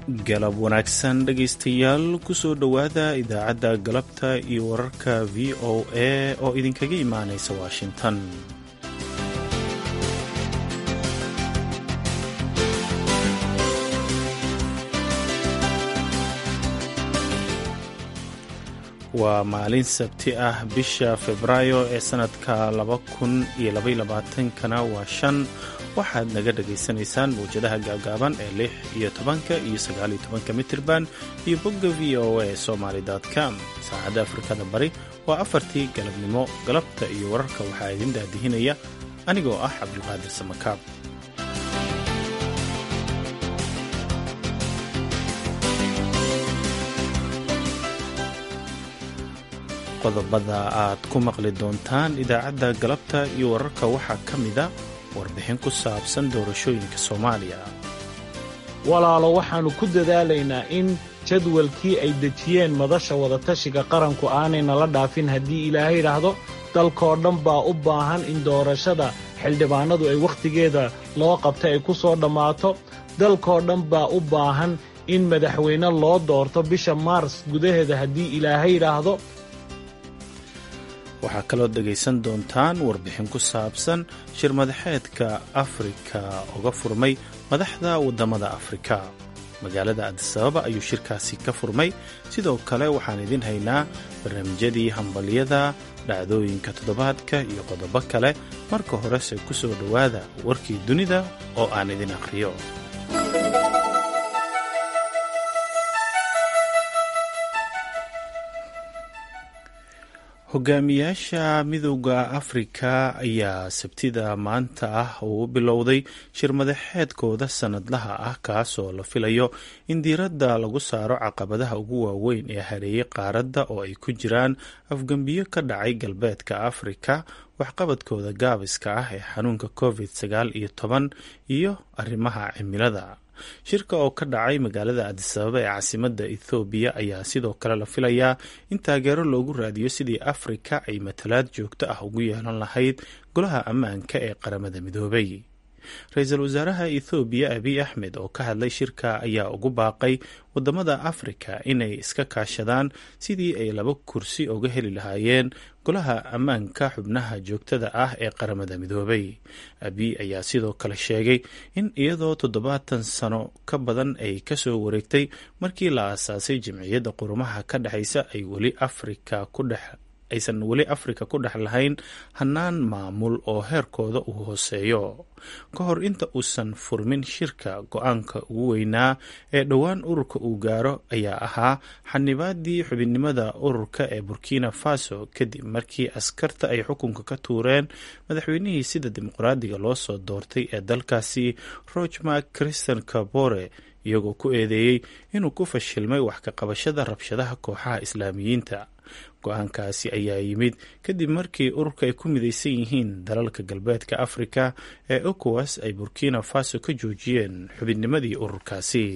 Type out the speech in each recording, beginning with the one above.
galab wanaagsan dhegaystayaal kusoo dhowaada idaacadda galabta iyo wararka v o a oo idinkaga imaanaysa washington waa maalin sabti ah bisha febraayo ee sannadka kana waa shan waxaad naga dhagaysanaysaan mawjadaha gaagaaban ee lix iyo tobanka iyo sagaaliyo tobanka mitirban iyo bogga v o a somaly com saacadda afrikada bari waa afartii galabnimo galabta iyo wararka waxaa idin daadihinaya anigoo ah cabdulqaadir samakaab qodobada aad ku maqli doontaan idaacadda galabta iyo wararka waxaa ka mida warbixin ku saabsan doorashooyinka soomaaliya walaalo waxaannu ku dadaalaynaa in jadwalkii ay dejiyeen madasha wadatashiga qaranku aanay nala dhaafin haddii ilaahay idhaahdo dalkoo dhan baa u baahan in doorashada xildhibaanadu ay wakhtigeeda loo qabta ay ku soo dhammaato dalkoo dhan baa u baahan in madaxweyne loo doorto bisha maars gudaheeda haddii ilaahay idhaahdo waxaa kaloo dhegaysan doontaan warbixin ku saabsan shir madaxeedka afrika uga furmay madaxda waddamada afrika magaalada adisababa ayuu shirkaasi ka furmay sidoo kale waxaan idin haynaa barnaamijyadii hambalyada dhacdooyinka toddobaadka iyo qodobo kale marka horese ku soo dhowaada warkii dunida oo aan idin akhriyo hogaamiyaasha midowda afrika ayaa sabtida maanta ah uu bilowday shir madaxeedkooda sannadlaha ah kaasoo la filayo in diiradda lagu saaro caqabadaha ugu waaweyn ee hareeyey qaaradda oo ay ku jiraan afgembiyo ka dhacay galbeedka afrika waxqabadkooda gaabiska ah ee xanuunka covid sagaal iyo toban iyo arrimaha cimilada shirka oo ka dhacay magaalada adisababa ee caasimadda ethoobiya ayaa sidoo kale la filayaa in taageero loogu raadiyo sidii afrika ay matalaad joogto ah ugu yeelan lahayd golaha ammaanka ee qaramada midoobay ra-iisul wasaaraha ethoobiya abiy axmed oo ka hadlay shirka ayaa ugu baaqay wadamada afrika inay iska kaashadaan sidii ay laba kursi uga heli lahaayeen golaha ammaanka xubnaha joogtada ah ee qaramada midoobay abiy ayaa sidoo kale sheegay in iyadoo toddobaatan sano ka badan ay kasoo wareegtay markii la aasaasay jamciyadda qurumaha ka dhexaysa ay weli afrika ku dhex aysan weli afrika ku dhex lahayn hannaan maamul oo heerkooda uu hooseeyo ka hor inta uusan furmin shirka go-aanka ugu weynaa ee dhowaan ururka uu gaaro ayaa ahaa xanibaadii xubinnimada ururka ee burkina faso kadib markii askarta ay xukunka ka tuureen madaxweynihii sida dimuqraadiga loo soo doortay ee dalkaasi rochmark christian kabore iyagoo ku eedeeyey inuu ku fashilmay wax ka qabashada rabshadaha kooxaha islaamiyiinta go-aankaasi ayaa yimid kadib markii ururka ay ku midaysan yihiin dalalka galbeedka afrika ee ecowas ay burkina faso ka joojiyeen xubinnimadii ururkaasi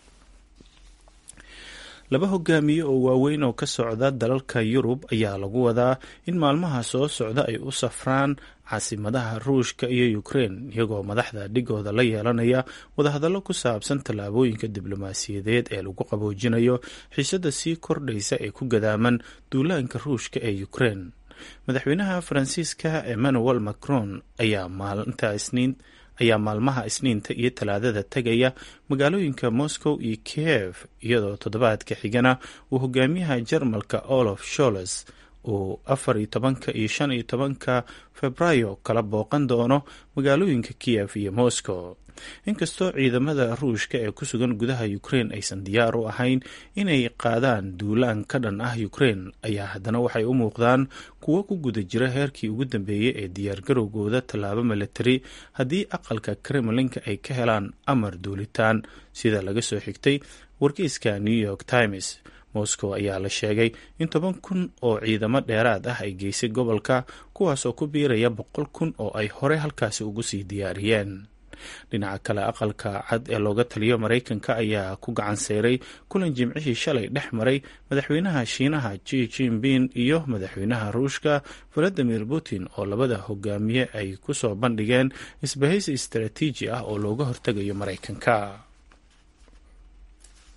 laba hogaamiye oo waaweyn oo ka socda dalalka yurub ayaa lagu wadaa in maalmaha soo socda ay u safraan caasimadaha ruushka iyo ukrein iyagoo madaxda dhigooda la yeelanaya wadahadallo ku saabsan tallaabooyinka diblomaasiyadeed ee lagu qaboojinayo xiisadda sii kordhaysa ee ku gadaaman duulaanka ruushka ee ukrein madaxweynaha faransiiska emmanuel macron ayaa maalinta isniin ayaa maalmaha isniinta iyo talaadada tegaya magaalooyinka moscow iyo kiev iyadoo toddobaadka xigana uu hogaamiyaha jarmalka olaf sholes uu afar iyo tobanka iyo shan iyo tobanka febraayo kala booqan doono magaalooyinka kiev iyo moscow inkastoo ciidamada ruushka ee ku sugan gudaha ukrein aysan diyaar u ahayn inay qaadaan duulaan ka dhan ah ukrein ayaa haddana waxay u muuqdaan kuwo ku guda jira heerkii ugu dambeeyey ee diyaargarowgooda tallaabo milatari haddii aqalka kremlinka ay ka helaan amar duulitaan sida laga soo xigtay wargeyska new york times moscow ayaa la sheegay in toban kun oo ciidamo dheeraad ah ay geysay gobolka kuwaas oo ku biiraya boqol kun oo ay hore halkaasi ugu sii diyaariyeen dhinaca kale aqalka cad ee looga taliyo maraykanka ayaa ku gacan seyray kulan jimcihii shalay dhex maray madaxweynaha shiinaha ji jinping iyo madaxweynaha ruushka valadimir putin oo labada hogaamiye ay ku soo bandhigeen isbahaysi istaraatiiji ah oo looga hortegayo maraykanka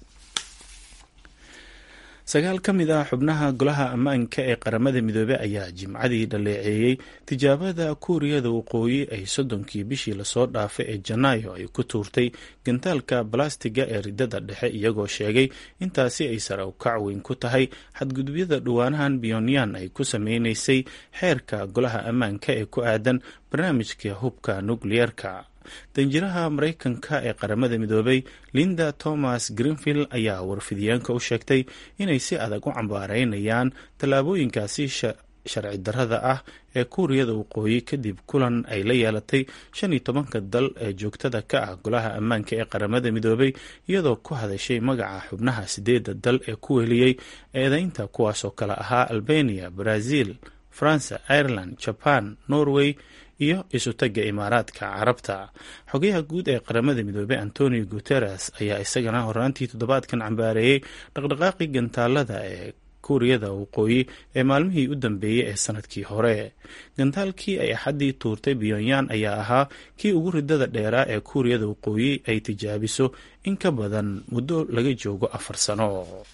sagaal ka mid ah xubnaha golaha ammaanka ee qaramada midoobey ayaa jimcadii dhaleeceeyey tijaabada kuuriyada waqooyi ay soddonkii bishii lasoo dhaafay ee janaayo ay ku tuurtay gantaalka balastiga ee ridada dhexe iyagoo sheegay intaasi ay sare ukac weyn ku tahay xadgudubyada dhawaanahan pyonyan ay ku sameynaysay xeerka golaha ammaanka ee ku aadan barnaamijka hubka nukliyeerka danjiraha maraykanka ee qaramada midoobay linda thomas greenfield ayaa warfidyaanka u sheegtay inay si adag u cambaareynayaan tallaabooyinkaasi sharci darrada ah ee kuuriyada waqooyi kadib kulan ay la yeelatay shan iyo tobanka dal ee joogtada ka ah golaha ammaanka ee qaramada midoobay iyadoo ku hadashay magaca xubnaha sideedda dal ee ku weliyey eedeynta kuwaasoo kale ahaa albania brazil faransa ireland jaban norway iyo isutaga imaaraadka carabta xogayaha guud ee qaramada midoobey antonio guteres ayaa isagana horaantii toddobaadkan cambaareeyey dhaqdhaqaaqii gantaalada ee kuuriyada waqooyi ee maalmihii u dambeeyey ee sanadkii hore gantaalkii ay axaddii tuurtay pyonyan ayaa ahaa kii ugu ridada dheeraa ee kuuriyada waqooyi ay tijaabiso in ka badan muddo laga joogo afar sano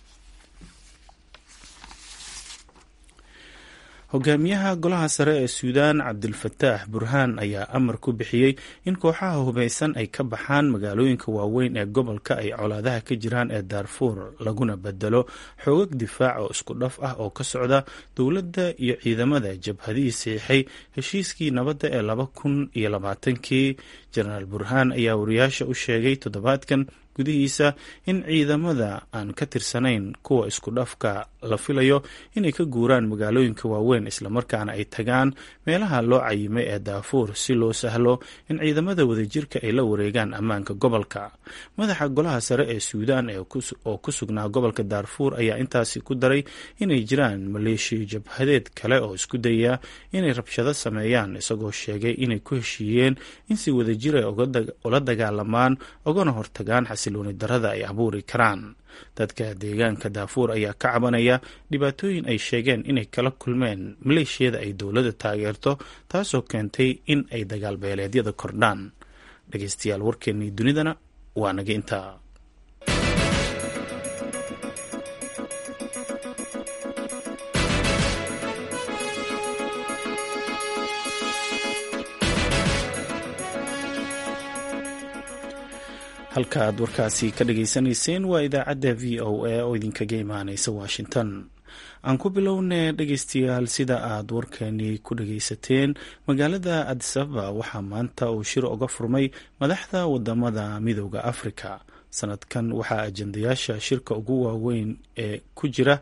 hogaamiyaha golaha sare ee suudaan cabdilfataax burhaan ayaa amar ku bixiyey in kooxaha hubaysan ay ka baxaan magaalooyinka waaweyn ee gobolka ay colaadaha ka jiraan ee daarfuur laguna bedelo xoogag difaac oo isku dhaf ah oo ka socda dowladda iyo ciidamada jabhadihii siixay heshiiskii nabadda ee laba kun iyo labaatankii jenaraal burhaan ayaa wariyaasha u sheegay toddobaadkan gudihiisa in ciidamada aan ka tirsanayn kuwa isku dhafka la filayo inay ka guuraan magaalooyinka waaweyn islamarkaana ay tagaan meelaha loo cayimay ee daafuur si loo sahlo in ciidamada wadajirka ay la wareegaan ammaanka gobolka madaxa golaha sare ee suudaan oo ku sugnaa gobolka daarfuur ayaa intaasi ku daray inay jiraan maleeshiya jabhadeed kale oo isku dayaya inay rabshado sameeyaan isagoo sheegay inay ku heshiiyeen in si wadajir ay ula dagaalamaan ogana hortagaan xasilooni darada ay abuuri karaan dadka deegaanka daafuur ayaa ka cabanaya dhibaatooyin ay sheegeen inay kala kulmeen maleeshiyada ay dowladda taageerto taasoo keentay in ay dagaal beeleedyada kordhaan dhegeystayaal warkeennii dunidana waa naga intaa halka aad warkaasi ka dhageysanayseen waa idaacadda v o a oo idinkaga imaaneysa washington aan ku bilownay dhegeystayaal sida aad warkani ku dhageysateen magaalada adisababa waxaa maanta uu shir uga furmay madaxda wadamada midooda afrika sanadkan waxaa ajendayaasha shirka ugu waaweyn ee ku jira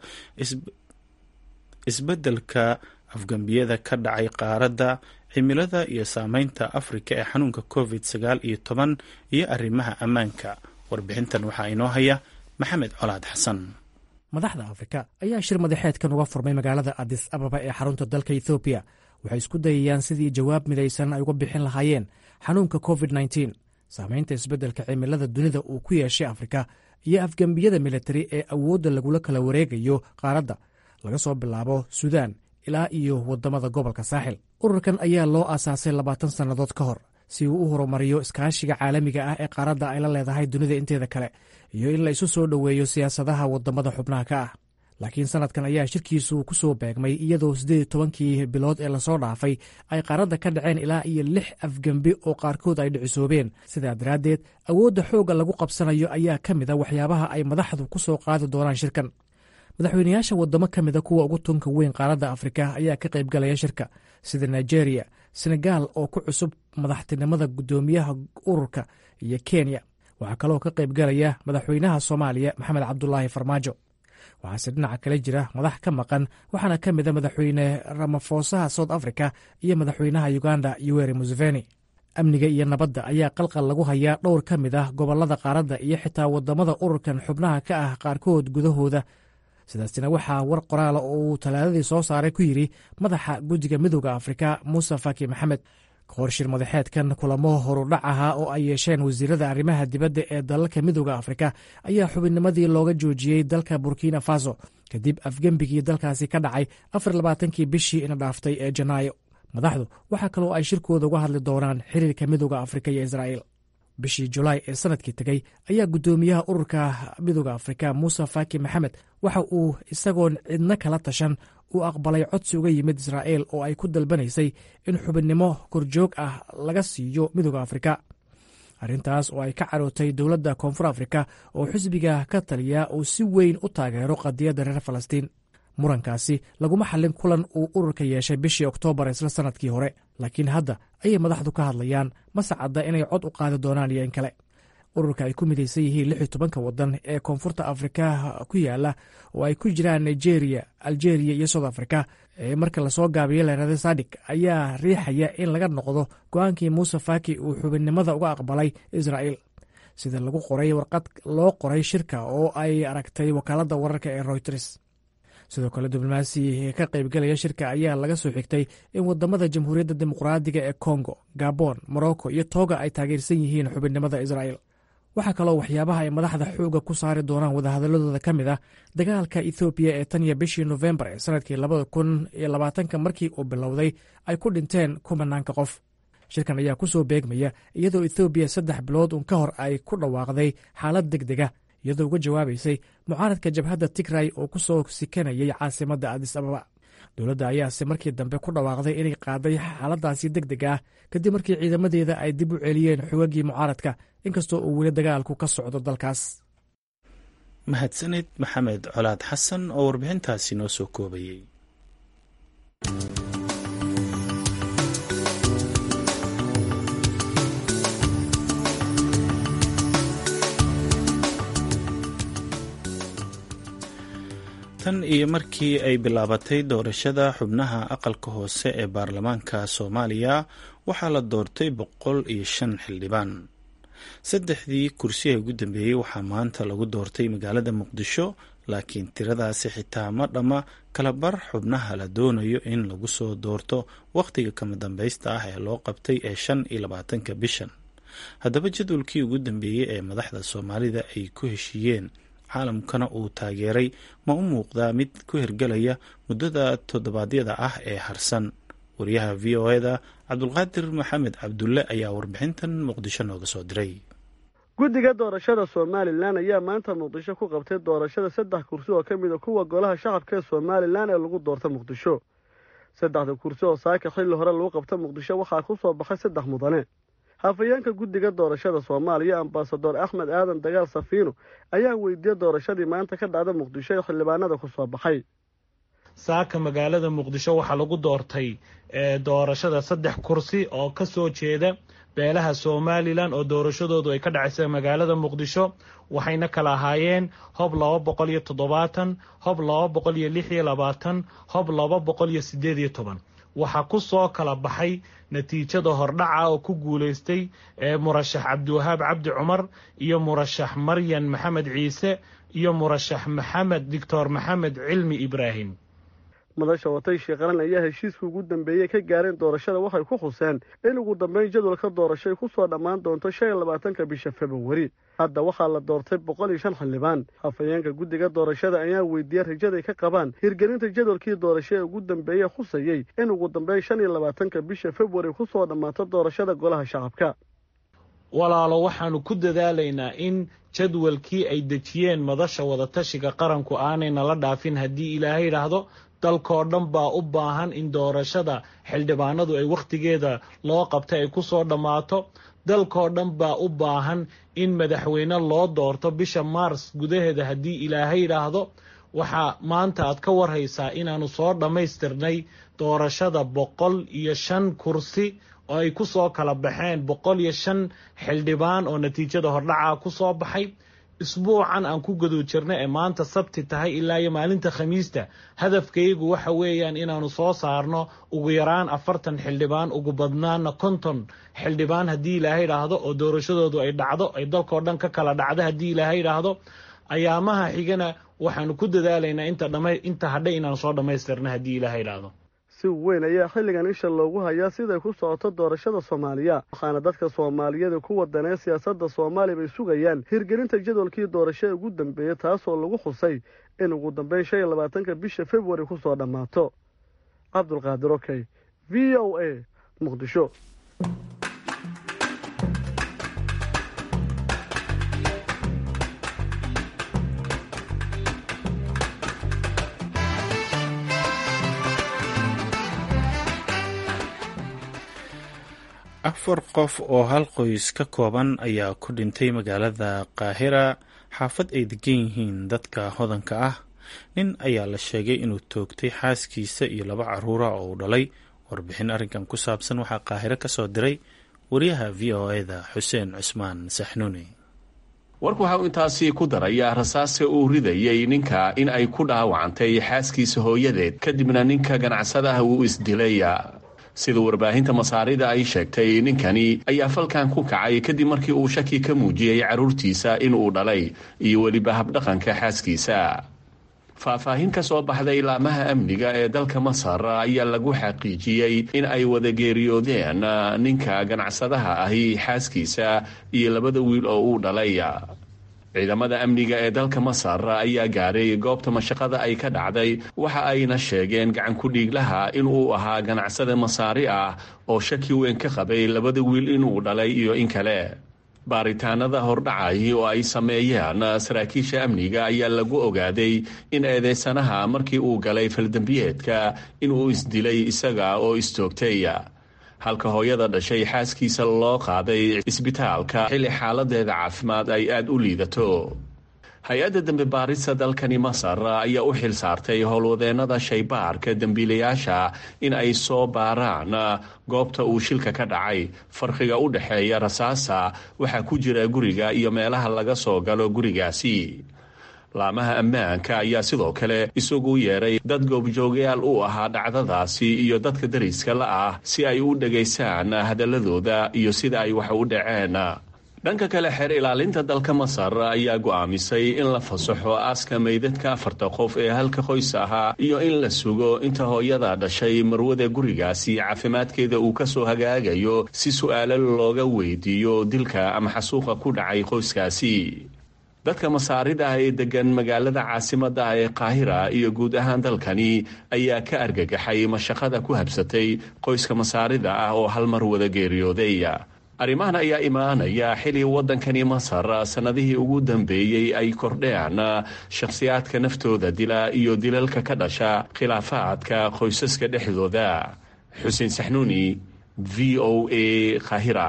isbeddelka afgambiyada ka dhacay qaaradda cimilada iyo saameynta afrika ee xanuunka covid sagaal iyo toban iyo arrimaha ammaanka warbixintan waxaa inoo haya maxamed colaad xasan madaxda afrika ayaa shir madaxeedkan uga furmay magaalada adis ababa ee xarunta dalka ethoobiya waxay isku dayayaan sidii jawaab midaysan ay uga bixin lahaayeen xanuunka covid nteen saameynta isbeddelka cimilada dunida uu ku yeeshay afrika iyo afgembiyada militari ee awoodda lagula kala wareegayo qaaradda laga soo bilaabo suudaan ilaa iyo waddamada gobolka saaxil ururkan ayaa loo aasaasay labaatan sannadood ka hor si uu u horumariyo iskaashiga caalamiga ah ee qaaradda ay la leedahay dunida inteeda kale iyo in la isu soo dhoweeyo siyaasadaha waddamada xubnaha ka ah laakiin sanadkan ayaa shirkiisu ku soo beegmay iyadoo siddeed tobankii bilood ee lasoo dhaafay ay qaaradda ka dhaceen ilaa iyo lix afgembi oo qaarkood ay dhicisoobeen sidaa daraaddeed awoodda xoogga lagu qabsanayo ayaa ka mid a waxyaabaha ay madaxdu ku soo qaadi doonaan shirkan madaxweynayaasha waddamo ka mida kuwa ugu tunka weyn qaaradda afrika ayaa ka qaybgalaya shirka sida nigeria senegaal oo ku cusub madaxtinimada guddoomiyaha ururka iyo kenya waxaa kaloo ka qaybgalaya madaxweynaha soomaaliya maxamed cabdulaahi farmaajo waxaase dhinaca kale jira madax ka maqan waxaana ka mida madaxweyne ramaphosaha south africa iyo madaxweynaha uganda yoweri museveni amniga iyo nabadda ayaa qalqal lagu hayaa dhowr ka mid ah gobollada qaaradda iyo xitaa waddamada ururkan xubnaha ka ah qaarkood gudahooda sidaasina waxaa war qoraala oo uu talaadadii soo saaray ku yidhi madaxa guddiga midooda afrika muuse faki maxamed kahor shir madaxeedkan kulamo horudhac ahaa oo ay yeesheen wasiirada arrimaha dibadda ee dalalka midooda afrika ayaa xubinnimadii looga joojiyey dalka burkina faso kadib afgembigii dalkaasi ka dhacay afar labaatankii bishii ina dhaaftay ee janaayo madaxdu waxaa kaloo ay shirkooda uga hadli doonaan xiriirka midooda afrika iyo israa'iil bishii julaay ee sanadkii tegey ayaa guddoomiyaha ururka midooda afrika muuse faki maxamed waxa uu isagoon cidno kala tashan uu aqbalay codsi uga yimid israa'il oo ay ku dalbanaysay in xubinnimo korjoog ah laga siiyo midooda afrika arrintaas oo ay ka carootay dowladda koonfur afrika oo xisbiga ka taliya uu si weyn u taageero qadiyadda reer falastiin murankaasi laguma xallin kulan uu ururka yeeshay bishii oktoobar isla sannadkii hore laakiin hadda ayay madaxdu ka hadlayaan mase cadda inay cod u qaadi doonaan iyo in kale ururka ay ku midaysan yihiin lix iyo tobanka waddan ee koonfurta afrika ku yaala oo ay ku jiraan nigeria algeria iyo south africa ee marka lasoo gaabiyo leerada sadik ayaa riixaya in laga noqdo go-aankii muuse faki uu xubinnimada uga aqbalay israa'il sida lagu qoray warqad loo qoray shirka oo ay aragtay wakaaladda wararka ee royters sidoo kale diblomaasi ka qaybgelaya shirka ayaa laga soo xigtay in wadamada jamhuuriyadda dimuqraadiga ee kongo gabon morocco iyo toga ay taageersan yihiin xubinnimada israa'il waxaa kaloo waxyaabaha ay madaxda xooga ku saari doonaan wadahadaladooda ka mid ah dagaalka ethoobiya ee tan iyo bishii nofembar ee sanadkii labada kun iyo labaatanka markii uu bilowday ay ku dhinteen kumanaanka qof shirkan ayaa ku soo beegmaya iyadoo ethoobiya saddex bilood uun ka hor ay ku dhawaaqday xaalad deg dega iyadoo uga jawaabaysay mucaaradka jabhadda tigray oo ku soo sikanayay caasimadda adis ababa dowladda ayaase markii dambe ku dhawaaqday inay qaaday xaaladaasi deg deg ah kadib markii ciidamadeeda ay dib u celiyeen xogagii mucaaradka inkastoo uu weli dagaalku ka socdo dalkaas mahadsanid maxamed colaad xasan oo warbixintaasi noo soo koobayey tan iyo markii ay bilaabatay doorashada xubnaha aqalka hoose ee baarlamaanka soomaaliya waxaa la doortay boqol iyo shan xildhibaan saddexdii kursi ee ugu dambeeyey waxaa maanta lagu doortay magaalada muqdisho laakiin tiradaasi xitaa ma dhamma kalabar xubnaha la doonayo in lagu soo doorto wakhtiga kama dambaysta ah ee loo qabtay ee shan iyo labaatanka bishan haddaba jadwalkii ugu dambeeyey ee madaxda soomaalida ay ku heshiiyeen caalamkana uu taageeray ma u muuqdaa mid ku hirgelaya muddada toddobaadyada ah ee harsan wariyaha v o eda cabdulqaadir maxamed cabdulle ayaa warbixintan muqdisho nooga soo diray guddiga doorashada somalilan ayaa maanta muqdisho ku qabtay doorashada saddex kursi oo ka mid a kuwa golaha shacabka ee somalilan ee lagu doorta muqdisho saddexda kursi oo saaka xilli hore lagu qabta muqdisho waxaa ku soo baxay saddex mudane hafayeenka guddiga doorashada soomaaliya ambasador axmed aadan dagaal safiino ayaa weydiiyey doorashadii maanta ka dhacda muqdisho ee xildhibaanada ku soo baxay saaka magaalada muqdisho waxaa lagu doortay doorashada saddex kursi oo ka soo jeeda beelaha somalilan oo doorashadoodu ay ka dhacaysa magaalada muqdisho waxayna kala ahaayeen hob laba boqol iyo toddobaatan hob laba boqol iyo lix iyo labaatan hob laba boqol iyo sideed iyo toban waxaa ku soo kala baxay natiijada hordhaca oo ku guulaystay murashax cabdiwahaab cabdi cumar iyo murashax maryan maxamed ciise iyo murashax maxamed doctor maxamed cilmi ibraahim madasha watay sheekharan ayaa heshiiska ugu dambeeyey ka gaareen doorashada waxay ku xuseen in ugu dambeyn jadwalka doorashay ku soo dhammaan doonto shan iyo labaatanka bisha februari hadda waxaa la doortay boqol iyo shan xildhibaan hafayeenka guddiga doorashada ayaa weydiiyey rajaday ka qabaan hirgelinta jadwalkii doorasho ee ugu dambeeye khusayey in ugu dambeyn shan iyo labaatanka bisha februari ku soo dhammaato doorashada golaha shacabka walaalo waxaanu ku dadaalaynaa in jadwalkii ay dejiyeen madasha wadatashiga qaranku aanayna la dhaafin haddii ilaahay idhaahdo dalkoo dhan baa u baahan in doorashada xildhibaanadu ay wakhtigeeda loo qabtay ay ku soo dhammaato dalkoo dhan baa u baahan in madaxweyne loo doorto bisha maars gudaheeda haddii ilaahay idhaahdo waxaa maanta aad ka warhaysaa inaannu soo dhammaystirnay doorashada boqol iyo shan kursi oo ay ku soo kala baxeen boqol iyo shan xildhibaan oo natiijada hordhaca ku soo baxay isbuucan aan ku gudu jirna ee maanta sabti tahay ilaa iyo maalinta khamiista hadafkaygu waxa weeyaan inaannu soo saarno ugu yaraan afartan xildhibaan ugu badnaana konton xildhibaan haddii ilaahay idhaahdo oo doorashadoodu ay dhacdo ay dalkoo dhan ka kala dhacdo haddii ilaahay idhaahdo ayaamaha xigana waxaanu ku dadaalaynaa inta hadhay inaanu soo dhammaystirna haddii ilaahay idhaahdo si weyn ayaa xilligan isha loogu hayaa siday ku socoto doorashada soomaaliya waxaana dadka soomaaliyada ku wadanee siyaasadda soomaaliya bay sugayaan hirgelinta jadwalkii doorashada ugu dambeeya taasoo lagu xusay in ugu dambeyn shan iyo labaatanka bisha februari ku soo dhammaato cabdulqaadir okey v o a muqdisho afar qof oo hal qoys ka kooban ayaa ku dhintay magaalada qaahira xaafad ay degan yihiin dadka hodanka ah nin ayaa la sheegay inuu toogtay xaaskiisa iyo laba caruura oo uu dhalay warbixin arrinkan ku saabsan waxaa qaahiro ka soo diray wariyaha v o eda xuseen cusmaan saxnuuni warku waxa uu intaasi ku darayaa rasaasta uu ridayay ninka in ay ku dhaawacantay xaaskiisa hooyadeed kadibna ninka ganacsadaha wuu isdilay sida warbaahinta masaarida ay sheegtay ninkani ayaa falkan ku kacay kadib markii uu shaki ka muujiyey carruurtiisa inuu dhalay iyo weliba habdhaqanka xaaskiisa faahfaahin ka soo baxday laamaha amniga ee dalka masar ayaa lagu xaqiijiyey in ay wada geeriyoodeen ninka ganacsadaha ahi xaaskiisa iyo labada wiil oo uu dhalay ciidamada amniga ee dalka masar ayaa gaaray goobta mashaqada ay ka dhacday waxa ayna sheegeen gacan ku-dhiiglaha inuu ahaa ganacsada masaari ah oo shaki weyn ka qabay labada wiil inuu dhalay iyo in kale baaritaanada hordhacay oo ay sameeyeen saraakiisha amniga ayaa lagu ogaaday in eedeysanaha markii uu galay faldembiyeedka inuu isdilay isaga oo istoogtay halka hooyada dhashay xaaskiisa loo qaaday isbitaalka xilli xaaladeeda caafimaad ay aada u liidato hay-adda dembi baarista dalkani masar ayaa u xil saartay howlwadeennada shaybaarka dembiilayaasha in ay soo baaraan goobta uu shilka ka dhacay farqiga u dhexeeya rasaasa waxaa ku jira guriga iyo meelaha laga soo galo gurigaasi laamaha ammaanka ayaa sidoo kale isagu yeeray dad goobjoogayaal u ahaa dhacdadaasi iyo dadka dariska la ah si ay u dhegaystaan hadaladooda iyo sida ay wax u dhaceen dhanka kale xeer ilaalinta dalka masar ayaa go'aamisay in la fasaxo aaska meydadka afarta qof ee halka qoys ahaa iyo in la sugo inta hooyada dhashay marwada gurigaasi caafimaadkeeda uu kasoo hagaagayo si su-aalo looga weydiiyo dilka ama xasuuqa ku dhacay qoyskaasi dadka masaarida ah ee degan magaalada caasimada ah ee qaahira iyo guud ahaan dalkani ayaa ka argagaxay mashaqada ku habsatay qoyska masaarida ah oo hal mar wada geeriyooday arrimahan ayaa imaanaya xili waddankani masar sannadihii ugu dambeeyey ay kordheen shakhsiyaadka naftooda dila iyo dilalka ka dhasha khilaafaadka qoysaska dhexdooda xuseen saxnuuni v o a qaahira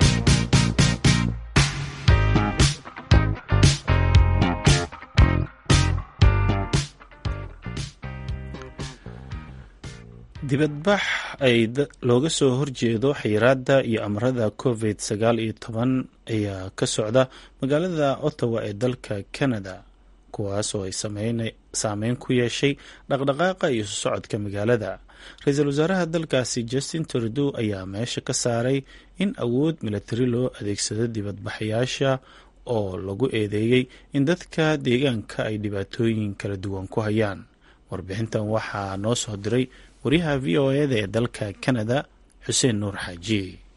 dibadbax ay looga soo horjeedo xayiraadda iyo amarada covid sagaal iyo toban ayaa ka socda magaalada ottawa ee dalka canada kuwaas oo ay saameyn ku yeeshay dhaqdhaqaaqa iyo socodka magaalada ra-iisul wasaaraha dalkaasi justin trudew ayaa meesha ka saaray in awood milatari loo adeegsado dibadbaxayaasha oo lagu eedeeyey in dadka deegaanka ay dhibaatooyin kala duwan ku hayaan warbixintan waxaa noo soo diray waryaha v o eda ee dalka canada xuseen nuur xaaji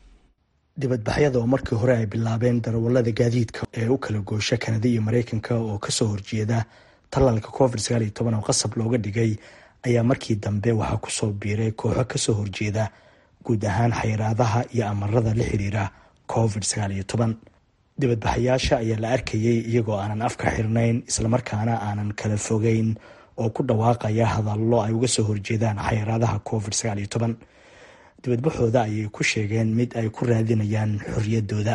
dibadbaxyada oo markii hore ay bilaabeen darawallada gaadiidka ee u kala goosha kanada iyo mareykanka oo kasoo horjeeda tallaalka covid sagaal iyo toban oo qasab looga dhigay ayaa markii dambe waxaa kusoo biiray kooxo kasoo horjeeda guud ahaan xayiraadaha iyo amarada la xiriira covid sagaal iyo toban dibadbaxayaasha ayaa la arkayay iyagoo aanan afka xirnayn islamarkaana aanan kala fogeyn oo ku dhawaaqaya hadallo ay uga soo horjeedaan xayiraadaha covid sagaal iyo toban dibadbaxooda ayay ku sheegeen mid ay ku raadinayaan xoriyadooda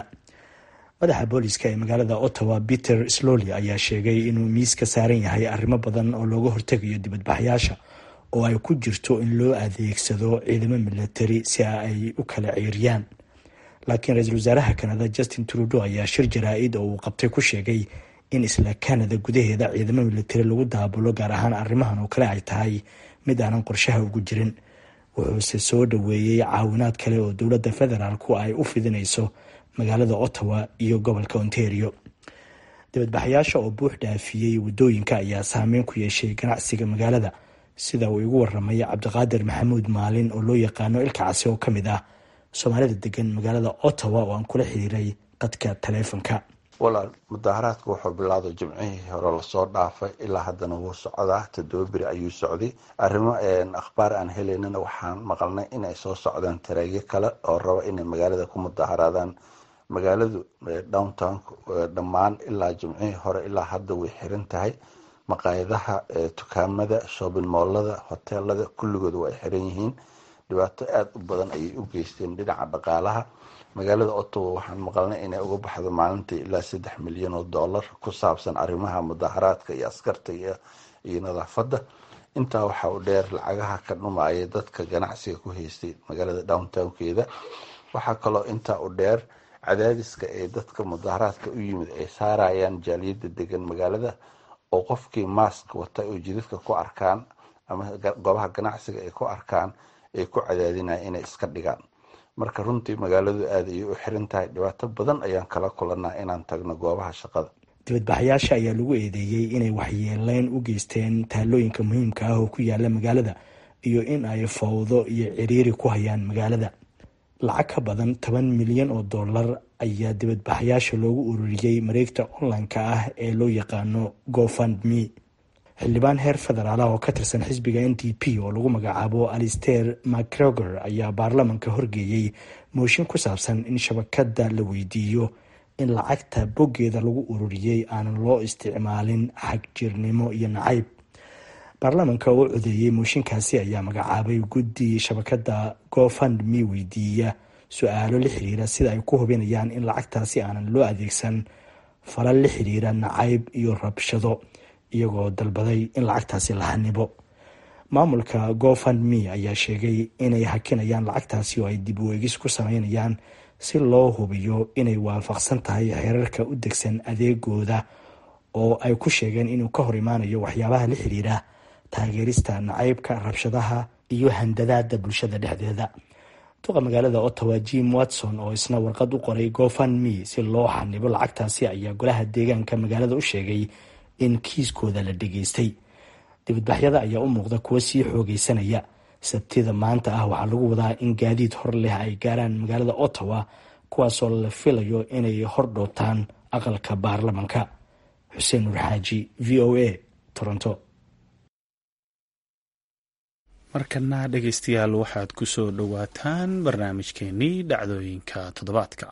madaxa booliska ee magaalada ottawa peter slowly ayaa sheegay inuu miis ka saaran yahay arrimo badan oo looga hortegayo dibadbaxyaasha oo ay ku jirto in loo adeegsado ciidamo milatari si ay u kala ceeriyaan laakiin ra-iisul wasaaraha kanada justin trudeau ayaa shir jaraa-id oo uu qabtay ku sheegay in isla kanada gudaheeda ciidamo milatari lagu daabulo gaar ahaan arrimahan oo kale ay tahay mid aanan qorshaha ugu jirin wuxuuse soo dhoweeyey caawinaad kale oo dowladda federaalku ay u fidinayso magaalada ottawa iyo gobolka ontario dibadbaxayaasha oo buux dhaafiyey waddooyinka ayaa saameyn ku yeeshay ganacsiga magaalada sida uu igu waramay cabdiqaadir maxamuud maalin oo loo yaqaano ilka casi oo ka mid ah soomaalida degan magaalada ottawa oo aan kula xiriiray qadka taleefonka walaal mudaharaadka wuxuu bilowday jimcihii hore lasoo dhaafay ilaa haddana wuu socdaa toddoba beri ayuu socday arrimo akhbaar aan helaynana waxaan maqalnay inay soo socdaan tareegyo kale oo raba inay magaalada ku mudaharaadaan magaaladu downtown dhammaan ilaa jimcihii hore ilaa hadda way xiran tahay maqaayadaha dukaamada shoobin moolada hoteelada kulligooda waa ay xiran yihiin dhibaato aada u badan ayay u geysteen dhinaca dhaqaalaha magaalada ottawa waxaan maqalnay inay uga baxdo maalintii ilaa saddex milyan oo dollar ku saabsan arrimaha mudaharaadka iyo askarta iyo nadaafadda intaa waxaa u dheer lacagaha ka dhumaya dadka ganacsiga ku haystay magaalada downtownkeeda waxaa kaloo intaa u dheer cadaadiska ee dadka mudaharaadka u yimid ay saarayaan jaaliyada degan magaalada oo qofkii maask wata oo jidadka ku arkaan ama goobaha ganacsiga ay ku arkaan ay ku cadaadinaya inay iska dhigaan marka runtii magaaladu aad ayay u xiran tahay dhibaato badan ayaan kala kulanaa inaan tagno goobaha shaqada dibadbaxayaasha ayaa lagu eedeeyey inay waxyeeleyn u geysteen taalooyinka muhiimka ah oo ku yaala magaalada iyo in ay fowdo iyo ciriiri ku hayaan magaalada lacag ka badan toban milyan oo dollar ayaa dibadbaxayaasha loogu ururiyey mareegta online-ka ah ee loo yaqaano gofundme xildhibaan heer federaal ah oo ka tirsan xisbiga n d p oo lagu magacaabo alister macgregor ayaa baarlamanka horgeeyey mooshin ku saabsan in shabakada la weydiiyo in lacagta boggeeda lagu ururiyey aanan loo isticmaalin xagjirnimo iyo nacayb baarlamanka oo codeeyey mooshinkaasi ayaa magacaabay guddi shabakada gofundme weydiiya su-aalo la xiriira sida ay ku hubinayaan in lacagtaasi aanan loo adeegsan falal la xiriira nacayb iyo rabshado iyagoo dalbaday in lacagtaasi la xanibo maamulka gofundme ayaa sheegay inay hakinayaan lacagtaasi oo ay dib u eegis ku sameynayaan si loo hubiyo inay waafaqsan tahay xeerarka u degsan adeegooda oo ay ku sheegeen inuu ka hor imaanayo waxyaabaha la xiriira taageerista nacaybka rabshadaha iyo handadaada bulshada dhexdeeda duqa magaalada ottawa jim watson oo isna warqad u qoray gofundme si loo xanibo lacagtaasi ayaa golaha deegaanka magaalada u sheegay in kiiskooda la dhageystay dibadbaxyada ayaa u muuqda kuwo sii xoogeysanaya sabtida maanta ah waxaa lagu wadaa in gaadiid hor leh ay gaaraan magaalada ottawa kuwaasoo la filayo inay hor dhootaan aqalka baarlamanka xuseen nur xaaji v o a toronto markana dhegaystayaal waxaad ku soo dhowaataan barnaamijkeenii dhacdooyinka toddobaadka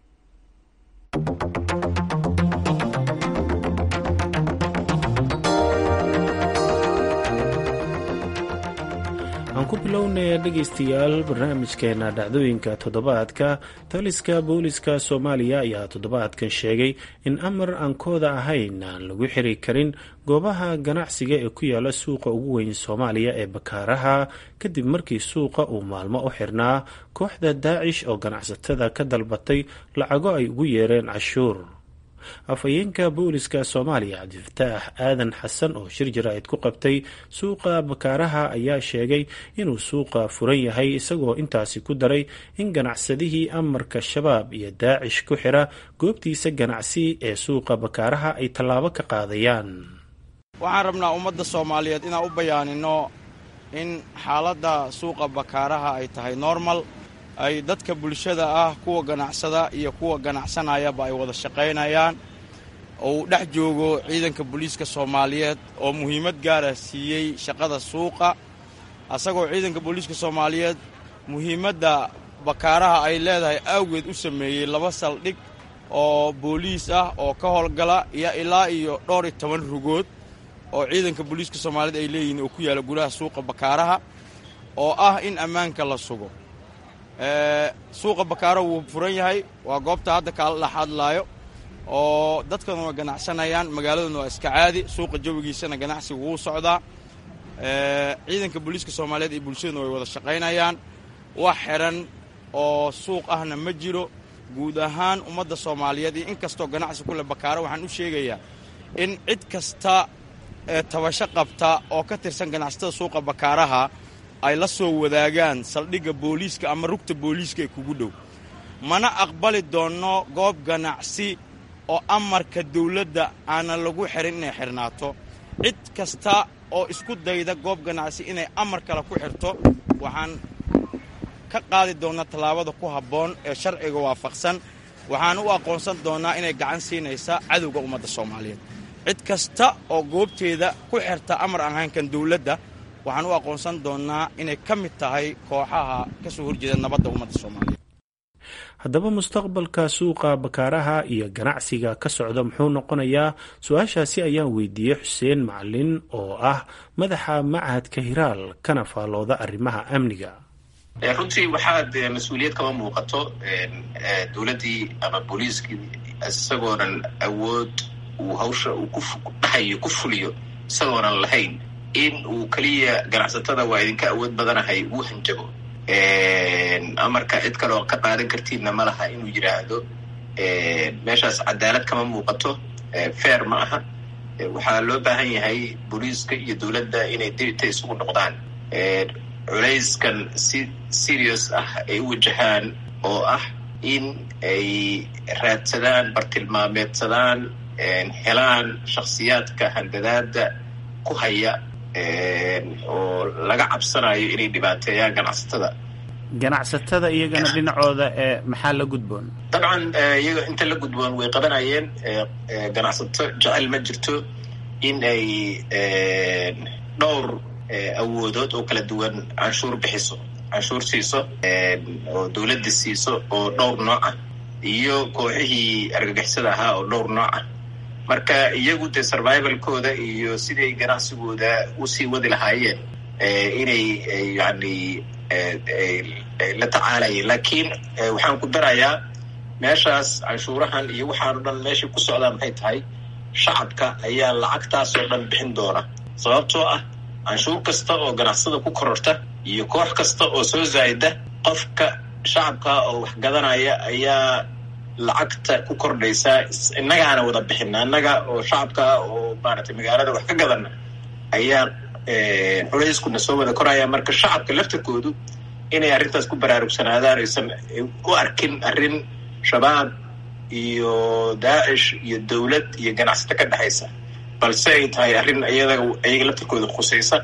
aan ku bilownaya dhegaystayaal barnaamijkeena dhacdooyinka toddobaadka taliska booliska soomaaliya ayaa toddobaadkan sheegay in amar aan kooda ahayn aan lagu xiri karin goobaha ganacsiga ee ku yaala suuqa ugu weyn soomaaliya ee bakaaraha kadib markii suuqa uu maalmo u xirnaa kooxda daacish oo ganacsatada ka dalbatay lacago ay ugu yeereen cashuur afhayeenka booliska soomaaliya cabdifataax aadan xasan oo shir jaraa'id ku qabtay suuqa bakaaraha ayaa sheegay inuu suuqa furan yahay isagoo intaasi ku daray in ganacsadihii amarka shabaab iyo daacish ku xira goobtiisa ganacsi ee suuqa bakaaraha ay tallaabo ka qaadayaan waxaan rabnaa ummadda soomaaliyeed inaan u bayaanino in xaaladda suuqa bakaaraha ay tahay normal ay dadka bulshada ah kuwa ganacsada iyo kuwa ganacsanayaba ay wada shaqaynayaan uu dhex joogo ciidanka booliiska soomaaliyeed oo muhiimad gaara siiyey shaqada suuqa asagoo ciidanka booliiska soomaaliyeed muhiimadda bakaaraha ay leedahay awgeed u sameeyey laba saldhig oo booliis ah oo ka howlgala iyo ilaa iyo dhowr iyo toban rugood oo ciidanka booliiska soomaaliyeed ay leeyihiin oo ku yaalla gudaha suuqa bakaaraha oo ah in ammaanka la sugo suuqa bakaaro wuu furan yahay waa goobta hadda kaala dhex hadlaayo oo dadkana waa ganacsanayaan magaaladuna waa iska caadi suuqa jawigiisana ganacsiga wuu socdaa ciidanka booliiska soomaaliyeed iyo bulshaduna way wada shaqaynayaan wax xiran oo suuq ahna ma jiro guud ahaan ummadda soomaaliyeed iyo in kastoo ganacsi ku leh bakaaro waxaan u sheegayaa in cid kasta ee tabasho qabta oo ka tirsan ganacsatada suuqa bakaaraha ay la soo wadaagaan saldhigga booliiska ama rugta booliiska ee kugu dhow mana aqbali doonno goob ganacsi oo amarka dawladda aanan lagu xirin inay xirnaato cid kasta oo isku dayda goob ganacsi inay amar kale ku xirto waxaan ka qaadi doonnaa tallaabada ku habboon ee sharciga waafaqsan waxaan u aqoonsan doonnaa inay gacan siinaysa cadowga ummadda soomaaliyeed cid kasta oo goobteeda ku xirta amar aan haynkan dawladda waxaan u aqoonsan doonnaa inay ka mid tahay kooxaha ka soo horjeeda nabadda ummadda soomaaliyeed haddaba mustaqbalka suuqa bakaaraha iyo ganacsiga ka socda muxuu noqonayaa su-aashaasi ayaan weydiiyey xuseen macalin oo ah madaxa machadka hiraal kana faallooda arrimaha amniga runtii waxaad mas-uuliyad kama muuqato dowladdii ama booliiskii isagoonan awood uu hawsha uu ku dhahayo ku fuliyo isagoonan lahayn in uu keliya ganacsatada waa idinka awood badanahay uu hanjabo amarka cid kale oo ka qaadan kartiidna ma laha inuu yidhaahdo meeshaas cadaalad kama muuqato fair ma aha waxaa loo baahan yahay booliiska iyo dowladda inay dibita isugu noqdaan culayskan si serious ah ay u wajahaan oo ah in ay raadsadaan bartilmaameedsadaan helaan shakhsiyaadka handadaada ku haya oo laga cabsanayo inay dhibaateeyaan ganacsatada ganacsatada iyagana dhinacooda ee maxaa la gudboon dabcan iyaga inta la gudboon way qabanayeen ganacsato jecel ma jirto in ay dhowr awoodood oo kala duwan canshuur bixiso canshuur siiso oo dowladda siiso oo dhowr nooc ah iyo kooxihii argagixisada ahaa oo dhowr nooc ah marka iyagu dee survivalkooda iyo siday ganacsigooda usii wadi lahaayeen inay yani la tacaalayeen laakiin waxaan ku darayaa meeshaas canshuurahan iyo waxaan o dhan meeshay ku socdaan maxay tahay shacabka ayaa lacagtaas oo dhan bixin doona sababtoo ah canshuur kasta oo ganacsada ku kororta iyo koox kasta oo soo zaayda qofka shacabka oo wax gadanaya ayaa lacagta ku kordhaysaa innagaana wada bixina innaga oo shacabka oo maaragtay magaalada wax ka gadana ayaa culeyskuna soo wada koraya marka shacabka laftirkoodu inay arrintaas ku baraarugsanaadaan aysan u arkin arrin shabaab iyo daacish iyo dowlad iyo ganacsato ka dhexaysa balse ay tahay arrin iyada iyaga laftirkooda khusaysa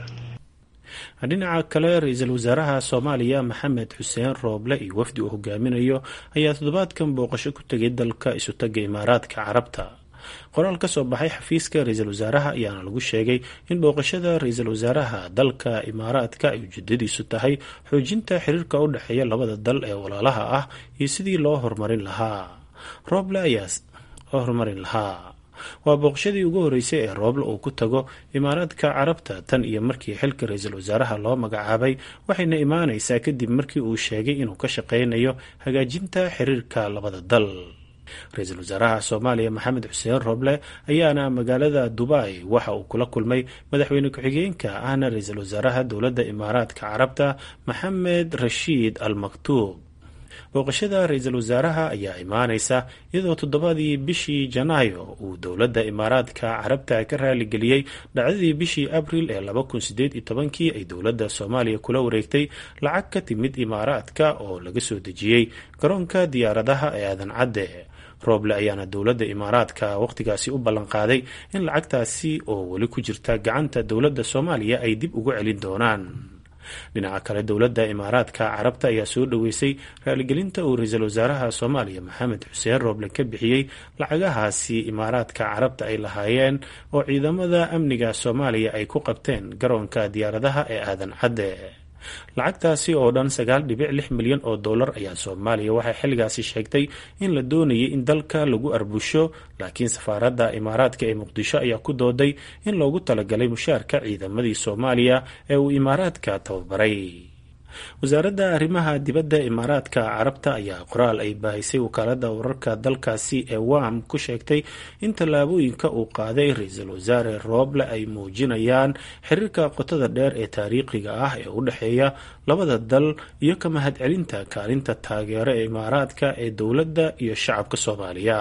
dhinaca kale ra-iisul wasaaraha soomaaliya maxamed xuseen rooble iyo wafdi uu hogaaminayo ayaa toddobaadkan booqasho ku tegay dalka isutaga imaaraadka carabta qoraal ka soo baxay xafiiska ra-iisul wasaaraha ayaana lagu sheegay in booqashada ra-iisul wasaaraha dalka imaaraadka ay ujeedadiisu tahay xoojinta xiriirka u dhexeeya labada dal ee walaalaha ah iyo sidii loo horumarin lahaa rooble ayaa horumarin lahaa waa booqashadii ugu horreysay ee rooble uu ku tago imaaraadka carabta tan iyo markii xilka ra-iisul wasaaraha loo magacaabay waxayna imaanaysaa kadib markii uu sheegay inuu ka shaqaynayo hagaajinta xiriirka labada dal ra-iisul wasaaraha soomaaliya maxamed xuseen rooble ayaana magaalada dubai waxa uu kula kulmay madaxweyne ku-xigeenka ahna ra-iisul wasaaraha dowladda imaaraadka carabta maxamed rashiid al maktuub booqashada ra-iisul wasaaraha ayaa imaanaysa iyadoo toddobadii bishii janaayo uu dowladda imaaraadka carabta ka raaligeliyey dhacdadii bishii abril ee laba kun sideed iyo tobankii ay dowladda soomaaliya kula wareegtay lacag ka timid imaaraadka oo laga soo dejiyey garoonka diyaaradaha ee aadan cadde rooble ayaana dowladda imaaraadka wakhtigaasi u ballanqaaday in lacagtaasi oo weli ku jirta gacanta dowladda soomaaliya ay dib ugu celin doonaan dhinaca kale dowladda imaaraadka carabta ayaa soo dhoweysay raaligelinta uu ra-iisul wasaaraha soomaaliya maxamed xuseen rooble ka bixiyey lacagahaasi imaaraadka carabta ay lahaayeen oo ciidamada amniga soomaaliya ay ku qabteen garoonka diyaaradaha ee aadan cadde lacagtaasi oo dhan sagaal dhibic lix milyan oo dollar ayaa soomaaliya waxay xilligaasi sheegtay in la doonayay in dalka lagu arbusho laakiin safaaradda imaaraadka ee muqdisho ayaa ku dooday in loogu talagalay mushaarka ciidamadii soomaaliya ee uu imaaraadka tababaray wasaaradda arrimaha dibadda imaaraadka carabta ayaa qoraal ay baahisay wakaalada wararka dalkaasi ee wam ku sheegtay in tallaabooyinka uu qaaday ra-iisul wasaare rooble ay muujinayaan xiriirka qotada dheer ee taariikhiga ah ee u dhexeeya labada dal iyo ka mahadcelinta kaalinta taageero ee imaaraadka ee dowladda iyo shacabka soomaaliya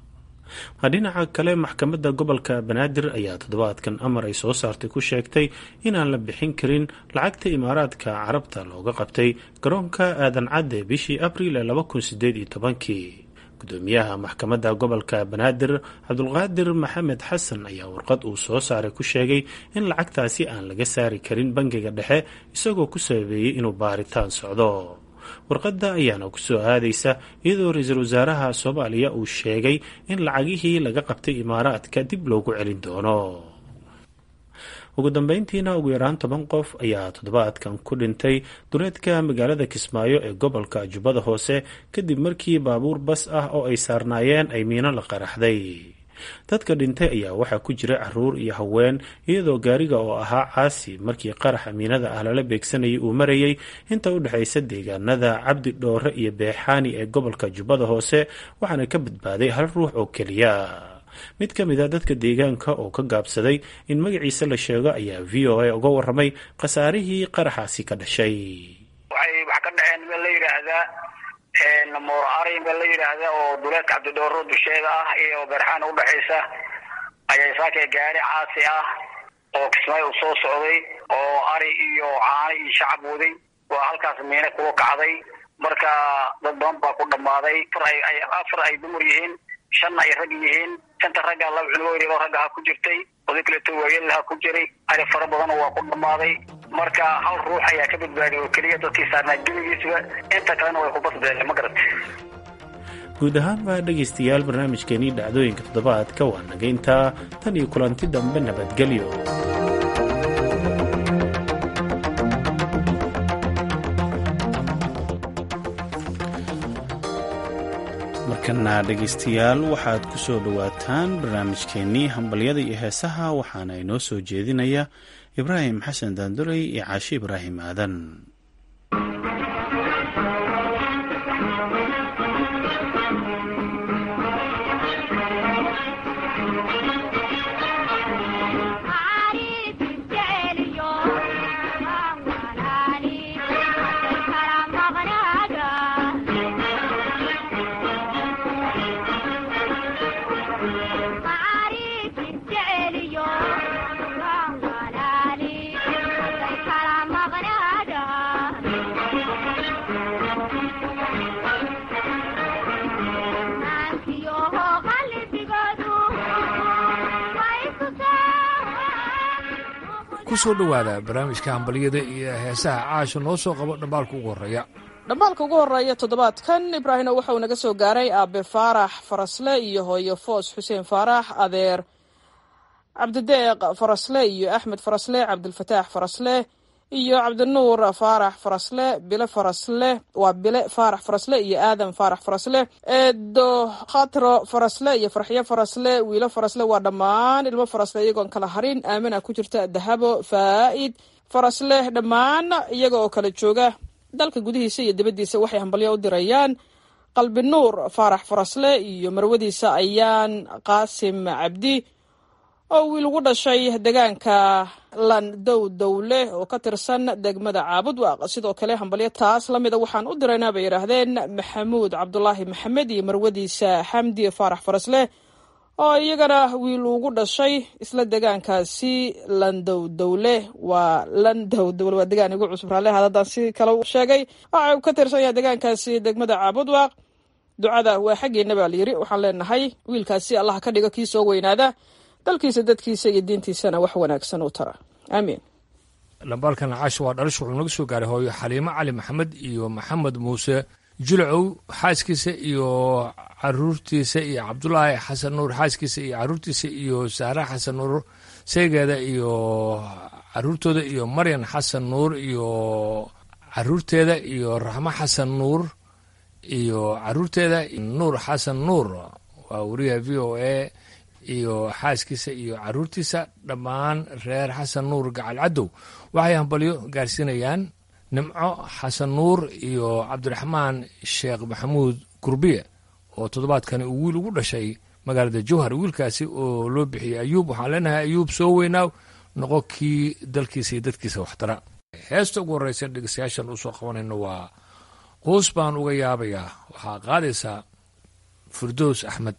dhinaca kale maxkamadda gobolka banaadir ayaa toddobaadkan amar ay soo saartay ku sheegtay inaan la bixin karin lacagta imaaraadka carabta looga qabtay garoonka aadan cadde bishii abriil ee laba kun sideed iyo tobankii gudoomiyaha maxkamadda gobolka banaadir cabdulqaadir maxamed xasan ayaa warqad uu soo saaray ku sheegay in lacagtaasi aan laga saari karin bangiga dhexe isagoo ku sababeeyey inuu baaritaan socdo warqadda ayaana ku soo aadaysa iyadoo ra-iisul wasaaraha soomaaliya uu sheegay in lacagihii laga qabtay imaaraadka dib loogu celin doono ugu dambeyntiina ugu yaraan toban qof ayaa toddobaadkan ku dhintay duleedka magaalada kismaayo ee gobolka jubbada hoose kadib markii baabuur bas ah oo ay saarnaayeen ay miino la qaraxday dadka dhintay ayaa waxaa ku jira caruur iyo haween iyadoo gaariga oo ahaa caasi markii qaraxa miinada ah lala beegsanayay uu marayay inta u dhexaysa deegaanada cabdi dhoore iyo beexaani ee gobolka jubbada hoose waxaana ka badbaaday hal ruux oo keliya mid ka mid a dadka deegaanka oo ka gaabsaday in magaciisa la sheego ayaa v o a uga waramay khasaarihii qaraxaasi ka dhashay waxay wax ka dhaceen meel la yidhaahdaa moor ari meel la yidhaahda oo duleedka cabdidhooro dusheeda ah iyo beerxaan udhexaysa ayaa saakay gaari caasi ah oo kismaayo u soo socday oo ari iyo caano iyo shacab waday waa halkaas miine kula kacday marka dad badan baa ku dhammaaday afar ay dumar yihiin shanna ay rag yihiin shanta ragga laba cunugo ragga ha ku jirtay oday kaleeto waayel ha ku jiray ari fara badan waa ku dhammaaday marka hal ruux ayaa ka badbaadiy oo keliya dadkii saarnaa gebigiisba inta kalena way ku basbeeleen ma garat guud ahaan baa dhegaystayaal barnaamijkeenii dhacdooyinka toddobaadka waa naga intaa tan iyo kulanti dambe nabadgelyo markana dhegaystayaal waxaad ku soo dhowaataan barnaamijkeennii hambalyada iyo heesaha waxaana inoo soo jeedinaya ibraahim xasan daanduley iyo caashi ibraahim aadan kusoo dhowaada barnaamijka hambalyada iyo heesaha caasha noo soo qabo dhambaalka ugu horreeya dhambaalka ugu horreeya toddobaadkan ibraahimna waxa uu naga soo gaaray aabe faarax farasle iyo hooyo foos xuseen faarax adeer cabdideeq farasle iyo axmed farasle cabdilfataax farasle iyo cabdinuur faarax farasle bile farasle waa bile faarax farasle iyo aadan faarax farasle eedo khatro farasle iyo farxiyo farasle wiilo farasle waa dhammaan ilmo farasle iyagoon kala harin aamina ku jirta dahabo faa'id farasle dhammaan iyaga oo kala jooga dalka gudihiisa iyo dibaddiisa waxay hambalyo u dirayaan qalbi nuur faarax farasle iyo marwadiisa ayaan qaasim cabdi oo wiil ugu dhashay deegaanka landow dowle oo ka tirsan degmada caabudwaaq sidoo kale hambalyo taas la mida waxaan u diraynaa bay yidhaahdeen maxamuud cabdulaahi maxamed iyo marwadiisa xamdi faarax farasleh oo iyagana wiil ugu dhashay isla deegaankaasi landow dowle waa landow dowle waa degaan igu cusub raale haddaan si kale sheegay waxa uu ka tirsan yahay deegaankaasi degmada caabudwaaq ducada waa xaggeena baa layiri waxaan leenahay wiilkaasi allah ka dhigo kii soo weynaada dalkiisa dadkiisa iyo diintiisana wax wanaagsan u tara aamiin dhambaalkan caasha waa dhalish wuxuu naga soo gaaray hooyo xaliimo cali maxamed iyo maxamed muuse jilcow xaaskiisa iyo caruurtiisa iyo cabdulaahi xasan nuur xaaskiisa iyo caruurtiisa iyo saara xasan nuur seegeeda iyo caruurtooda iyo maryan xasan nuur iyo caruurteeda iyo raxmo xasan nuur iyo caruurteeda nuur xasan nuur waa wariyaha v o a iyo xaaskiisa iyo caruurtiisa dhammaan reer xasan nuur gacal cadow waxay hambalyo gaarsiinayaan nimco xasan nuur iyo cabdiraxmaan sheekh maxamuud gurbiye oo toddobaadkani uu wiil ugu dhashay magaalada jowhar wiilkaasi oo loo bixiyey ayuub waxaan leenahay ayuub soo weynaaw noqo kii dalkiisa iyo dadkiisa waxtara heesta ugu horreysa dhegeystayaashan usoo qabanayno waa quus baan uga yaabayaa waxaa qaadaysaa firdows axmed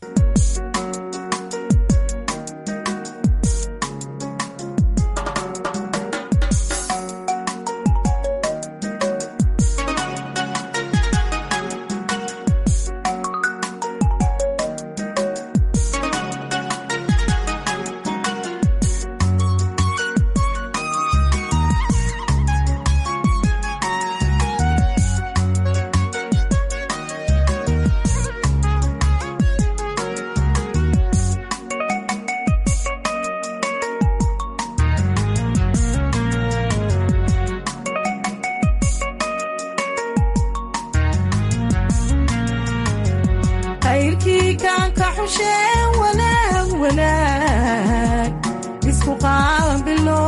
khayrkii kaan ka xusheen wanaagu wanaag isku qaabilo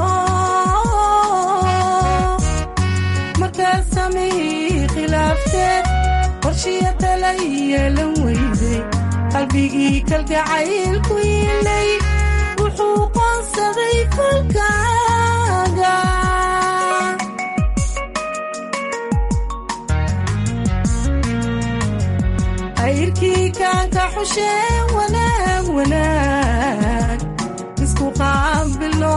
markaad samihii khilaafteed qorshiya tala yeelan weyday qalbigii kalgacaylku yiilay wuxuu qoonsaday kolkaaga ayrkii kaanka xusheen wanaag wanaag isku qaabilo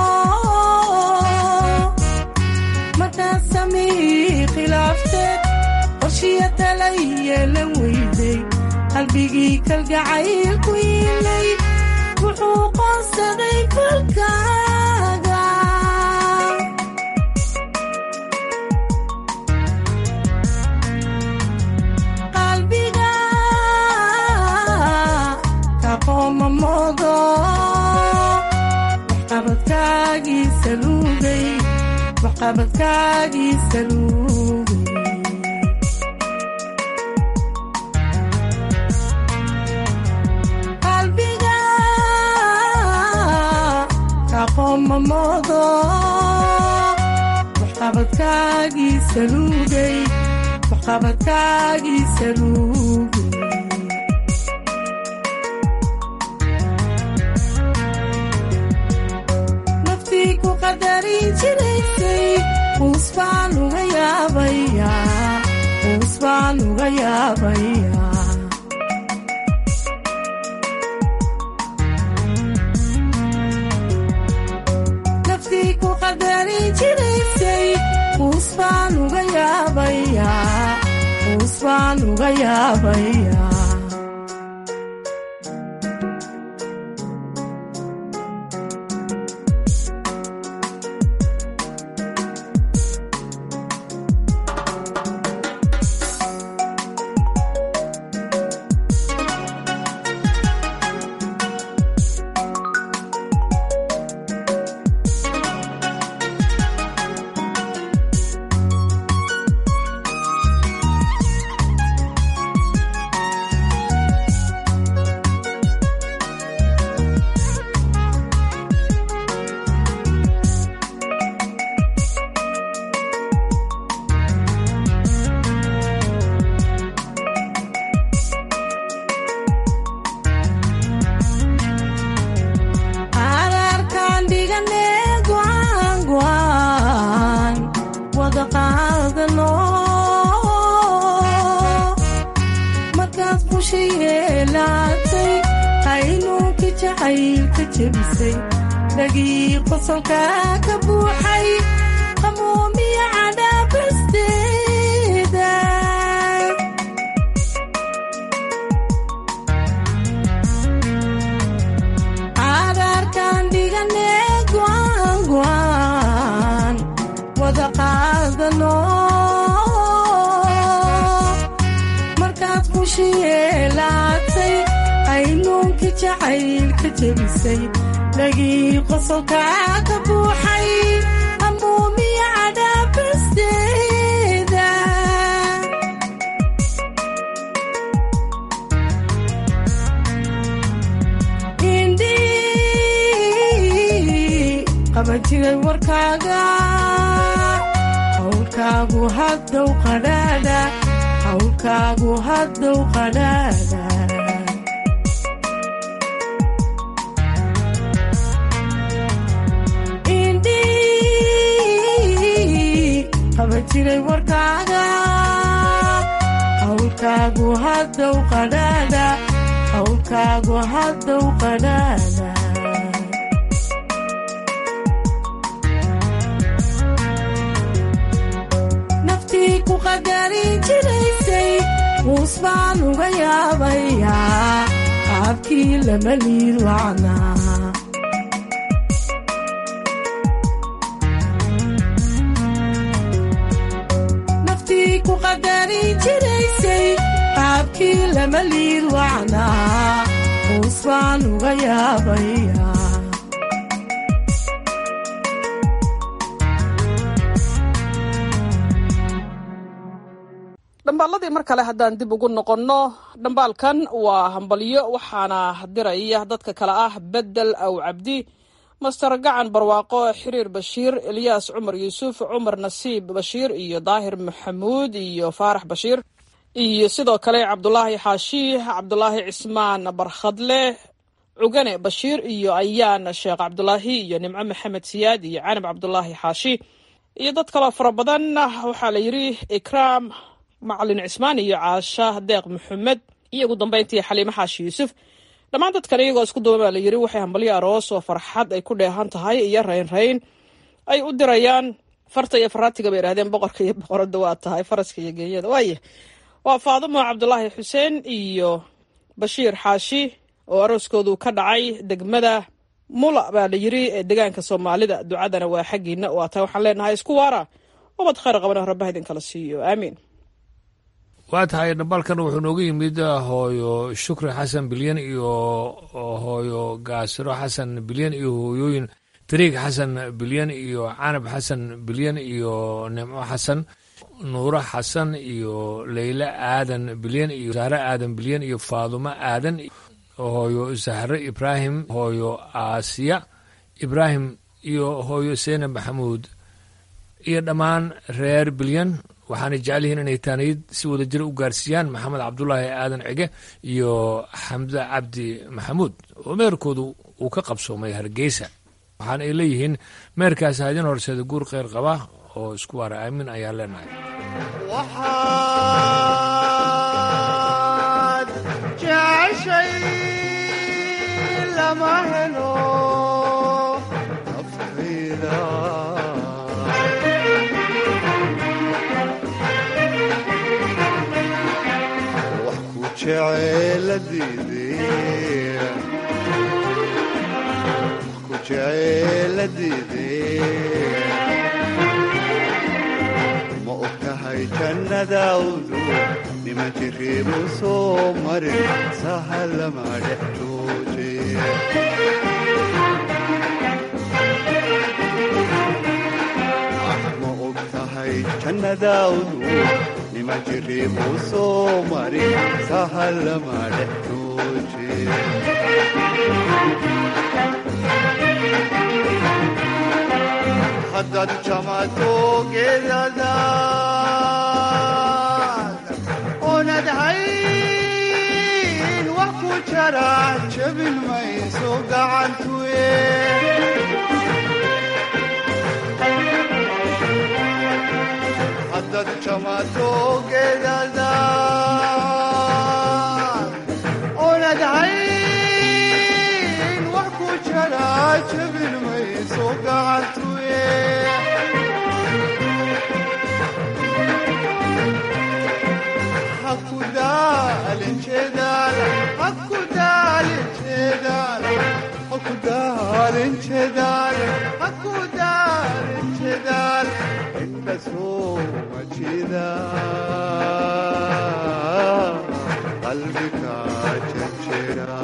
markaad samihii khilaafteed qorshiya tala yeelan weyday qalbigii kalgacaylku yiilay wuxuu qoonsaday kolkaaga qalbiga ka qoomamoodo waxqabadkaagii saluugay waxqabadkaagii saluugay qalbiga ka qoomamoodo waxqabadkaagii saluugay waxqabadkaagii saluugay naftii ku qadarin jiraysay uus baan uga yaabayaa uus baan uga yaabayaa naftii ku qadarin jiraysay uus baan uga yaabayaa uus baan uga yaabayaa araarkaan dhigane go'aan go'aan wada qaadano markaad busha yeelaatay qaynuunkii jacaylka jebisay dhagii qosolka ka buuxay qamuumiya cadhaabasteeda cagaarkaan dhigane go'aan go'aan wada qaadano markaad qushi yeelaatay qaynuunkii jacaylka jebisay dhagii qosolka ka buuxay amuumiya cadhaabasteeda indhii qaban jiray warkaaga hawlkaagu haddow qadhaadha hawlkaagu haddow qadhaadha indhii qaban jiray warkaaga hawlkaagu haddow qadhaadha hawlkaagu haddow qadhaadha naftii ku qadarin jiraysay uus baan uga yaabayaa qaabkii lama liid wacnaa naftii ku qadarin jiraysay qaabkii lama liid wacnaa uus baan uga yaabayaa dhambaaladii mar kale haddaan dib ugu noqonno dhambaalkan waa hambalyo waxaana diraya dadka kale ah bedel aw cabdi master gacan barwaaqo xiriir bashiir elyaas cumar yuusuf cumar nasiib bashiir iyo daahir maxamuud iyo faarax bashiir iyo sidoo kale cabdulaahi xaashi cabdulaahi cismaan barkhadle cugane bashiir iyo ayaan sheekh cabdulaahi iyo nimco maxamed siyaad iyo canab cabdulaahi xaashi iyo dad kaloo fara badan waxaa la yidhi ikraam macalin cismaan iyo caasha deeq maxamed iyo ugu dambeyntii xaliimo xaashi yuusuf dhammaan dadkan iyagoo isku duuba baa la yidhi waxay hambalyo aroos oo farxad ay ku dheehan tahay iyo raynrayn ay u dirayaan farta iyo faraatiga bay idhahdeen boqorka iyo boqorada waa tahay faraska iyo geeyada waaye waa faadumo cabdulaahi xuseen iyo bashiir xaashi oo arooskoodu ka dhacay degmada mula baa la yidhi ee degaanka soomaalida ducadana waa xaggiina waa tahay waxaan leenahay isku waara ubad khayr qabana rabbaha idinkala siiyo aamiin waa tahay dhambaalkan wuxuu noogu yimid hooyo shukri xasan bilyan iyo hooyo gaasiro xasan bilyan iyo hooyooyin tariig xasan bilyan iyo canab xasan bilyan iyo nimco xasan nuuro xasan iyo leyle aadan bilyan iyo sahre aadan bilyan iyo faadumo aadan hooyo sahre ibraahim hooyo aasiya ibraahim iyo hooyo seyne maxamuud iyo dhammaan reer bilyan waxaanay jecel yihiin inay taaniyad si wada jira u gaarsiiyaan maxamed cabdulaahi aadan cige iyo xamde cabdi maxamuud oo meerkoodu uu ka qabsoomay hargeysa waxaana ay leeyihiin meerkaasi hadin horseeda guur kheyr qaba oo isku waara aamin ayaan leenahay waxaad jeceshay lama helo naftayda wax ku jeceeladiide ma og tahay jannadaawdu niman jiriibu soo marin sahalama dhex jooje ma og tahay jannadaawdu niman jiriibu soo marin sahalama dhex jooje haddaad jamato geedadaad oonad hayn wax ku jara jabin mayso gacantuye haddaad jamato geedadaad oonad hayn wax ku jara jabin mayso gacantuye qalbiga jajira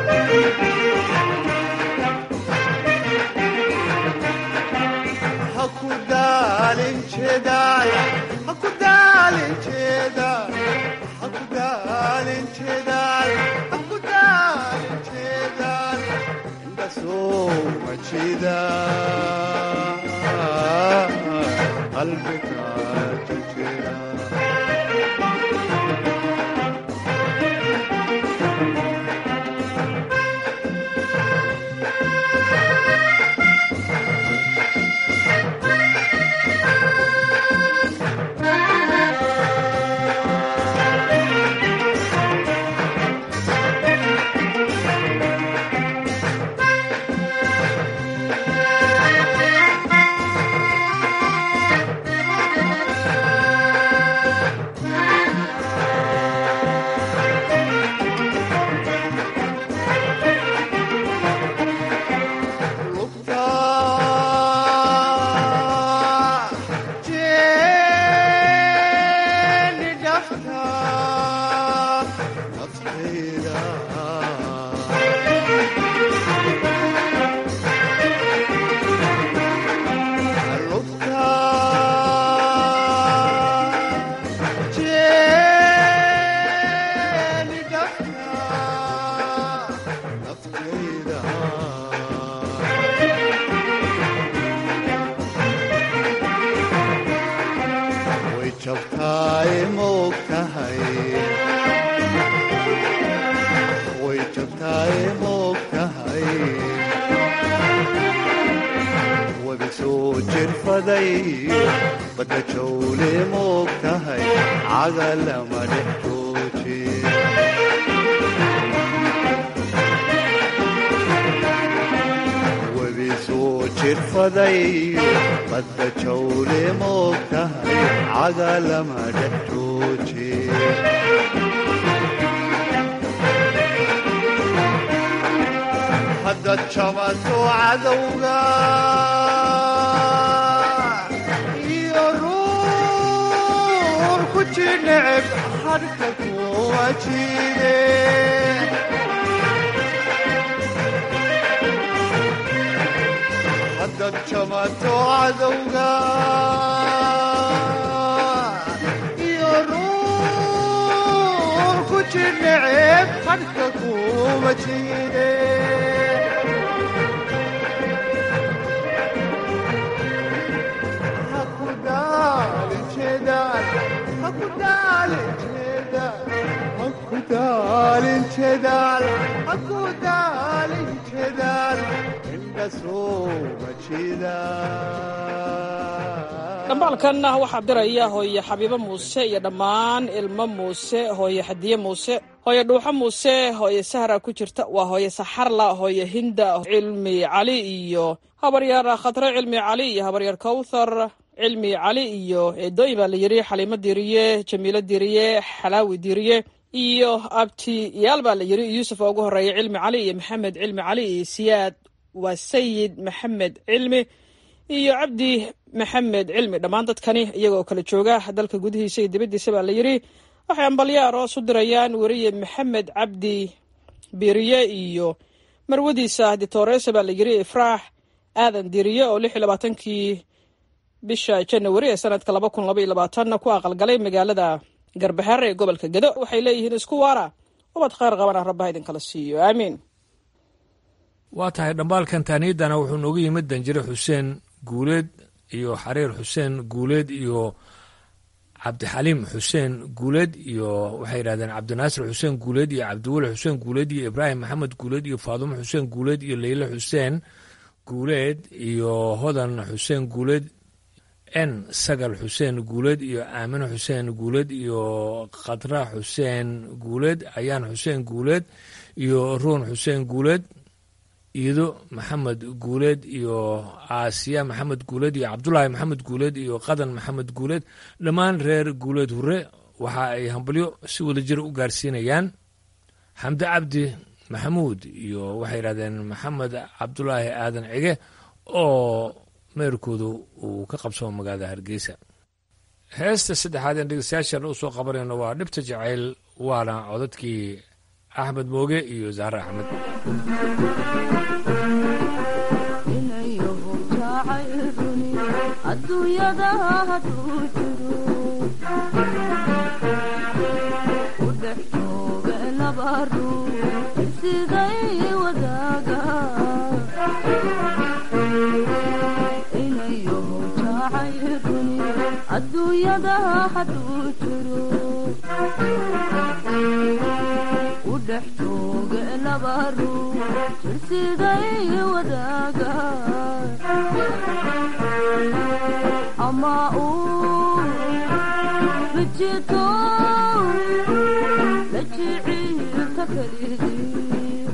haku daalin jedaal haku daalin jedaal haku daalin jedaal haku daalin jedaal inda soo majida qalbiga jajira soo jirfaday badda jawle moog tahay cagalama dhex jooji webi soo jirfaday badda jawle moog tahay cagalama dhex jooji haddaad jabato cadowga iyo ruur ku jineceb hadhka kuwa jiide haddaad jabato cadowga iyo ruur ku jineceb hadhka kuwa jiide dhambaalkanna waxaa diraya hooye xabiibo muuse iyo dhammaan ilmo muuse hooye xadiye muuse hooye dhuuxo muuse hooye sahra ku jirta waa hooye saxarla hooye hinda cilmi cali iyo habaryaer khatre cilmi cali iyo habaryaer kowthar cilmi cali iyo eedooyin baa la yidhi xaliimo diriye jamiilo diriye xalaawi diriye iyo abtiyaal baa la yidhi yuusuf oo ugu horeeya cilmi cali iyo maxamed cilmi cali iyo siyaad waa sayid maxamed cilmi iyo cabdi maxamed cilmi dhammaan dadkani iyagoo kala jooga dalka gudihiisa iyo dibaddiisa baa la yidhi waxay ambalyo aroos u dirayaan weriye maxamed cabdi biriye iyo marwadiisa ditooresa baa la yidhi ifraax aadan diriye oo lix iyo labaatankii bisha janawari ee sanadka laba kun laba iyo labaatanna ku aqalgalay magaalada garbaxeere ee gobolka gedo waxay leeyihiin isku waara ubad khayr qabana rabbaha idinkala siiyo aamiin waa tahay dhambaalkan taaniyadana wuxuu nooga yimid danjire xuseen guuleed iyo xariir xuseen guuleed iyo cabdixaliim xuseen guuleed iyo waxay yidhahdeen cabdinaasir xuseen guuleed iyo cabdiweli xuseen guuleed iyo ibraahim maxamed guuleed iyo faadumo xuseen guuleed iyo leyle xuseen guuleed iyo hodan xuseen guuleed n sagal xuseen guuleed iyo aamino xuseen guuleed iyo khadra xuseen guuleed ayaan xuseen guuleed iyo ruun xuseen guuleed iido maxamed guuleed iyo aasiya maxamed guuleed iyo cabdulaahi maxamed guuleed iyo qadan maxamed guuleed dhammaan reer guuleed hure waxa ay hambalyo si wada jir u gaarsiinayaan xamde cabdi maxamuud iyo waxay yidhahdeen maxamed cabdulaahi aadan cige oo meerkoodu uu ka qabsamo magaalada hargeysa heesta saddexaad een dhegeystayaashan u soo qabanayno waa dhibta jacayl waana codadkii axmed mooge iyo zahre axmed aduunyada haduu jiro u dhex jooga laba ruux siday wadaaga inayow jacayruni adduunyada haduu jiro u dhex jooga laba ruux siday wadaaga ama uu rijito la jiciilka kelidii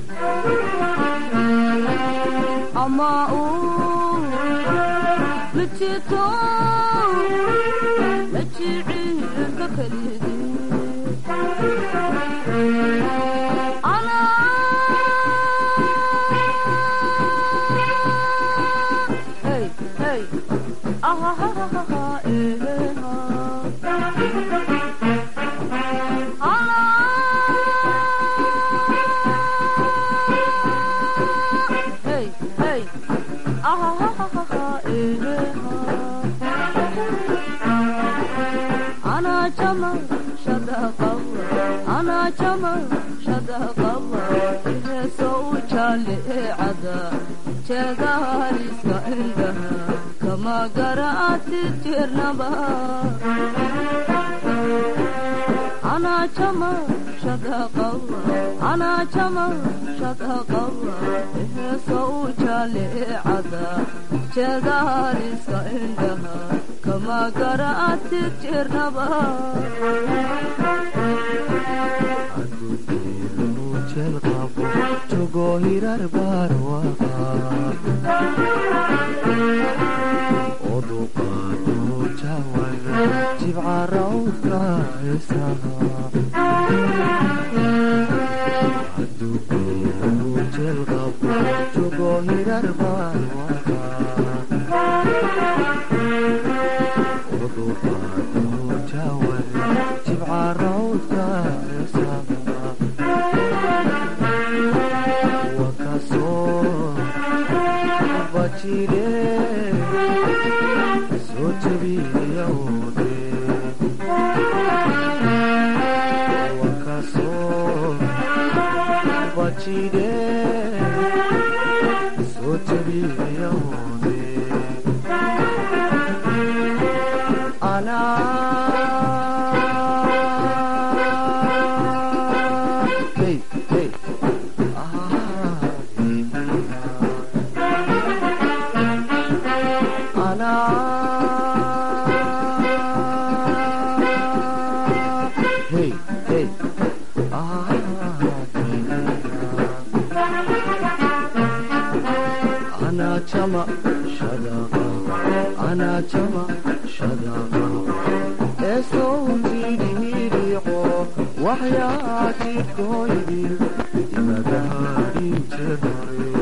ama uu rijito la jiciilka kelidii hey hey jeedahaliska indhaha kama garaati jirnaba anaa jama shadaqawa anaa jama shadaqawa heesoo u jaalicada jeedaaliska indhaha kama garaatid jirnaba jogo hirar barwaqa oduqaado jawan jibca rawdka heesaha adugeelu jelqabo jogo hirar barwaqa oduqaado jawan jibca rawdka heesaha soo jabiyawde wakasoo bajide soo jabiyawde anaa hey hey Hey, hey, أنا جمع شدقة أنا جمع شدقة صوتي ريحو وحياتي كويدي مداري جري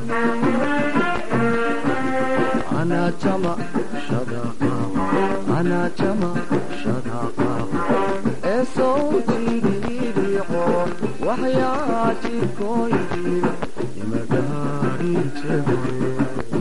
أنا جمع شدقة أنا جمع شدقة صوتي ريحو وحياتي كويدي مداري جري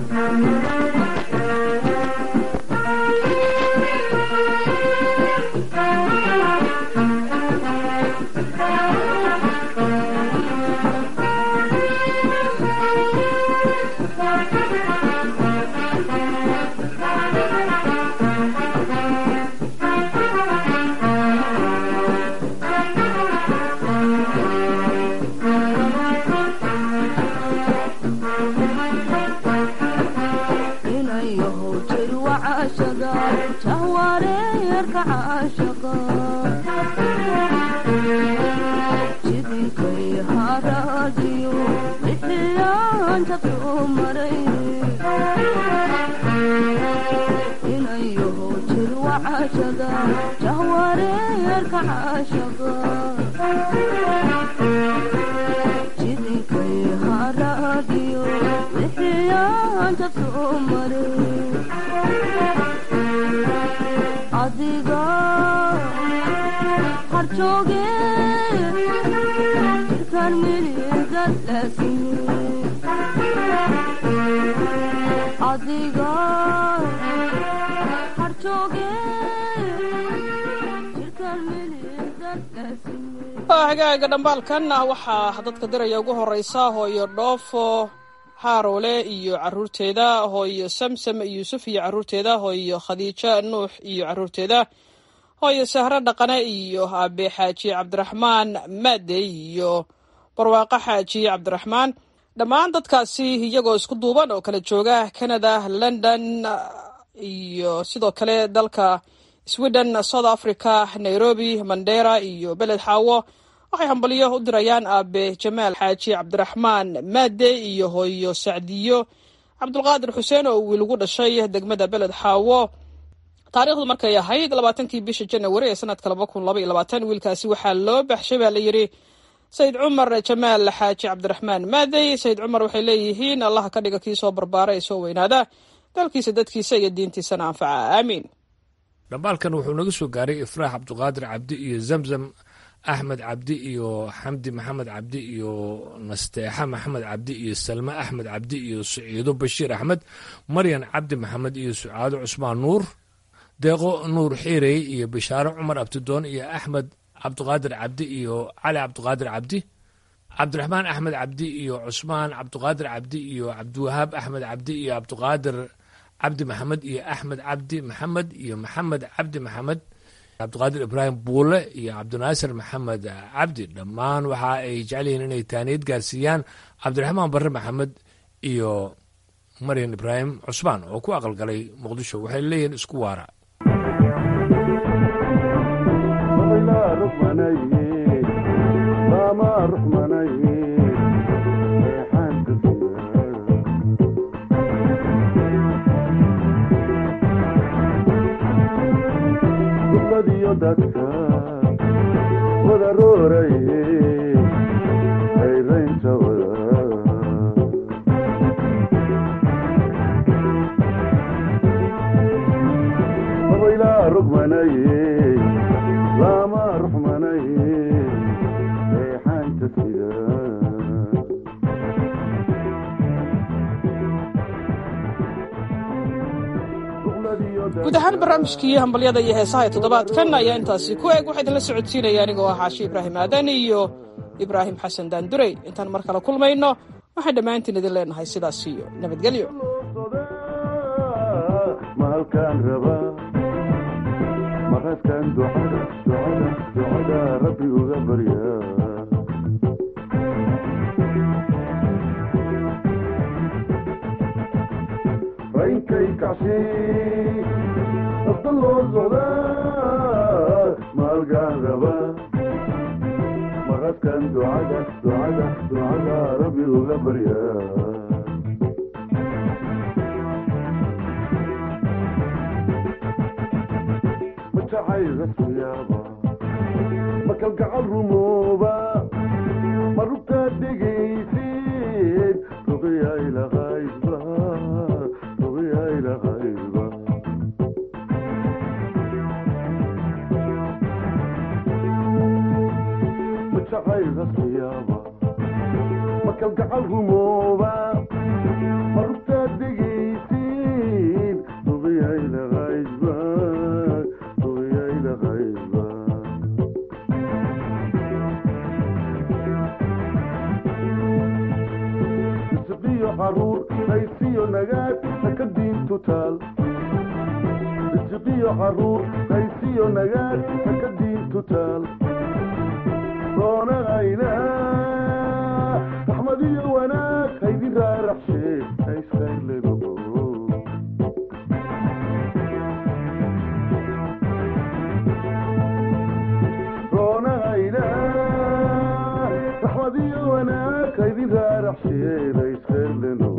inayahow jir wacashaga jahwareerka caashaqa jidinkay haraadiyo bixiyaanta soo maray inayahow jir wacashaga jahwareerka caashaqa jidinkay haraadiyo bixiyaanta soo maray adiga harjooge jirkaan milidad laasime adiga harjooge jirkaan milidad laasime hagaaga dhambaalkan waxaa dadka diraya ugu horeysa hooyo dhoofo haarowle iyo caruurteeda hooyo samsam yuusuf iyo caruurteeda hooyo khadiijo nuux iyo caruurteeda hooyo sahro dhaqane iyo aabe xaaji cabdiraxmaan maade iyo barwaaqo xaaji cabdiraxmaan dhammaan dadkaasi iyagoo isku duuban oo kala jooga canada london iyo sidoo kale dalka sweden south africa nairobi mandera iyo beled xaawo waxay hambaliyo u dirayaan aabe jamaal xaaji cabdiraxmaan maade iyo hooyo sacdiyo cabdulqaadir xuseen oo wiil ugu dhashay degmada beled xaawo taariikhdu markay ahayd labaatankii bisha janawari ee sanadka laba kun laba iyo labaatan wiilkaasi waxaa loo baxshay baa la yidhi sayid cumar jamaal xaaji cabdiraxmaan maadey sayid cumar waxay leeyihiin allaha ka dhiga kii soo barbaara ee soo weynaada dalkiisa dadkiisa iyo diintiisana anfaca aamiin dhambaalkan wuxuu naga soo gaaray ifraax cabduqaadir cabdi iyo zamzam axmed cabdi iyo xamdi maxamed cabdi iyo nasteexa maxamed cabdi iyo salme axmed cabdi iyo saciido bashiir axmed maryan cabdi maxamed iyo sucaado cusmaan nuur deeqo nuur xiirey iyo bishaaro cumar abtidoon iyo axmed cabduqaadir cabdi iyo cali cabduqaadir cabdi cabdiraxmaan axmed cabdi iyo cusmaan cabduqaadir cabdi iyo cabdiwahaab axmed cabdi iyo cabduqaadir cabdi maxamed iyo axmed cabdi maxamed iyo maxamed cabdi maxamed cabdiqaadir ibraahim buule iyo cabdinaasir maxamed cabdi dhammaan waxa ay jecel yihiin inay taaniyad gaarsiiyaan cabdiraxmaan barre maxamed iyo maryan ibraahim cusmaan oo ku aqalgalay muqdisho waxay leeyihiin isku waara dadka wadarooraye hayraynta wada abaylaa rugmanaye lama ruxmanaye reexaanta sida guud ahaan barnaamijkii hambalyada iyo heesaha ee toddobaadkan ayaa intaasi ku eg waxaa idinla socodsiinaya anigoo ah xaashi ibraahim aadan iyo ibraahim xasan daandurey intaan mar kale kulmayno waxaan dhammaantiin idin leenahay sidaas iyo nabadgelyo mahalkaan rabaa maqaskan ducada ducada ducada rabbi uga barya raynkay kacsi afda loo socdaa maalgaan rabaa maqaskan ducada ducada ducada rabbi uga barya makalgacal rumooba ma rugtaad dhegaysid ruqyaylaqaydba ruqyaylaqaydba majacaylasyaaba makalgacal rumooba ma rugtaad dhegaysid ruqyaylaqaydba caruur haysiyo nagaad haka diintu taal isiqiyo caruur haysiyo nagaad haka diintu taal doonahayna raxmad iyo wanaag haydin raaraxshee haysaylego doonahayna raxmad iyo wanaag haydin raaraxshee haysayleno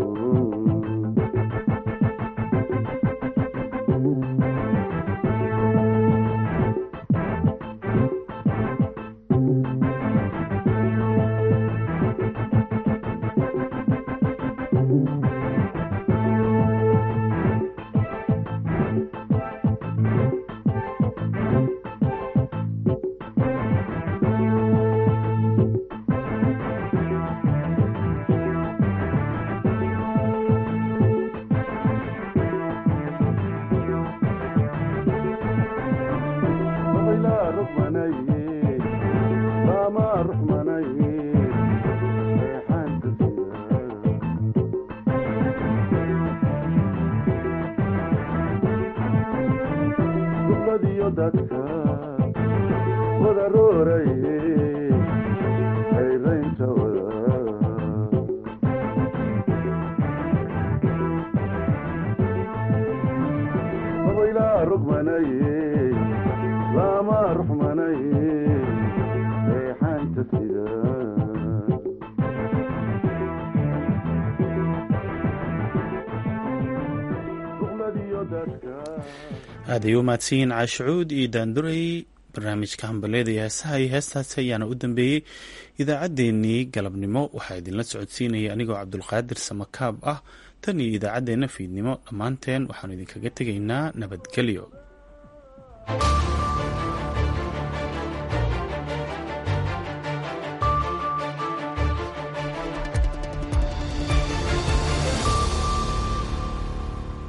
aad ay u mahadsanyiin caashucuud iyo daanduray barnaamijka hambaleyda iyo heesaha iyo heestaasi ayaana u dambeeyey idaacaddeenii galabnimo waxaa idinla socodsiinaya anigoo cabdulqaadir samakaab ah tan iyo idaacaddeenna fiidnimo dhammaanteen waxaanu idinkaga tegaynaa nabadgelyo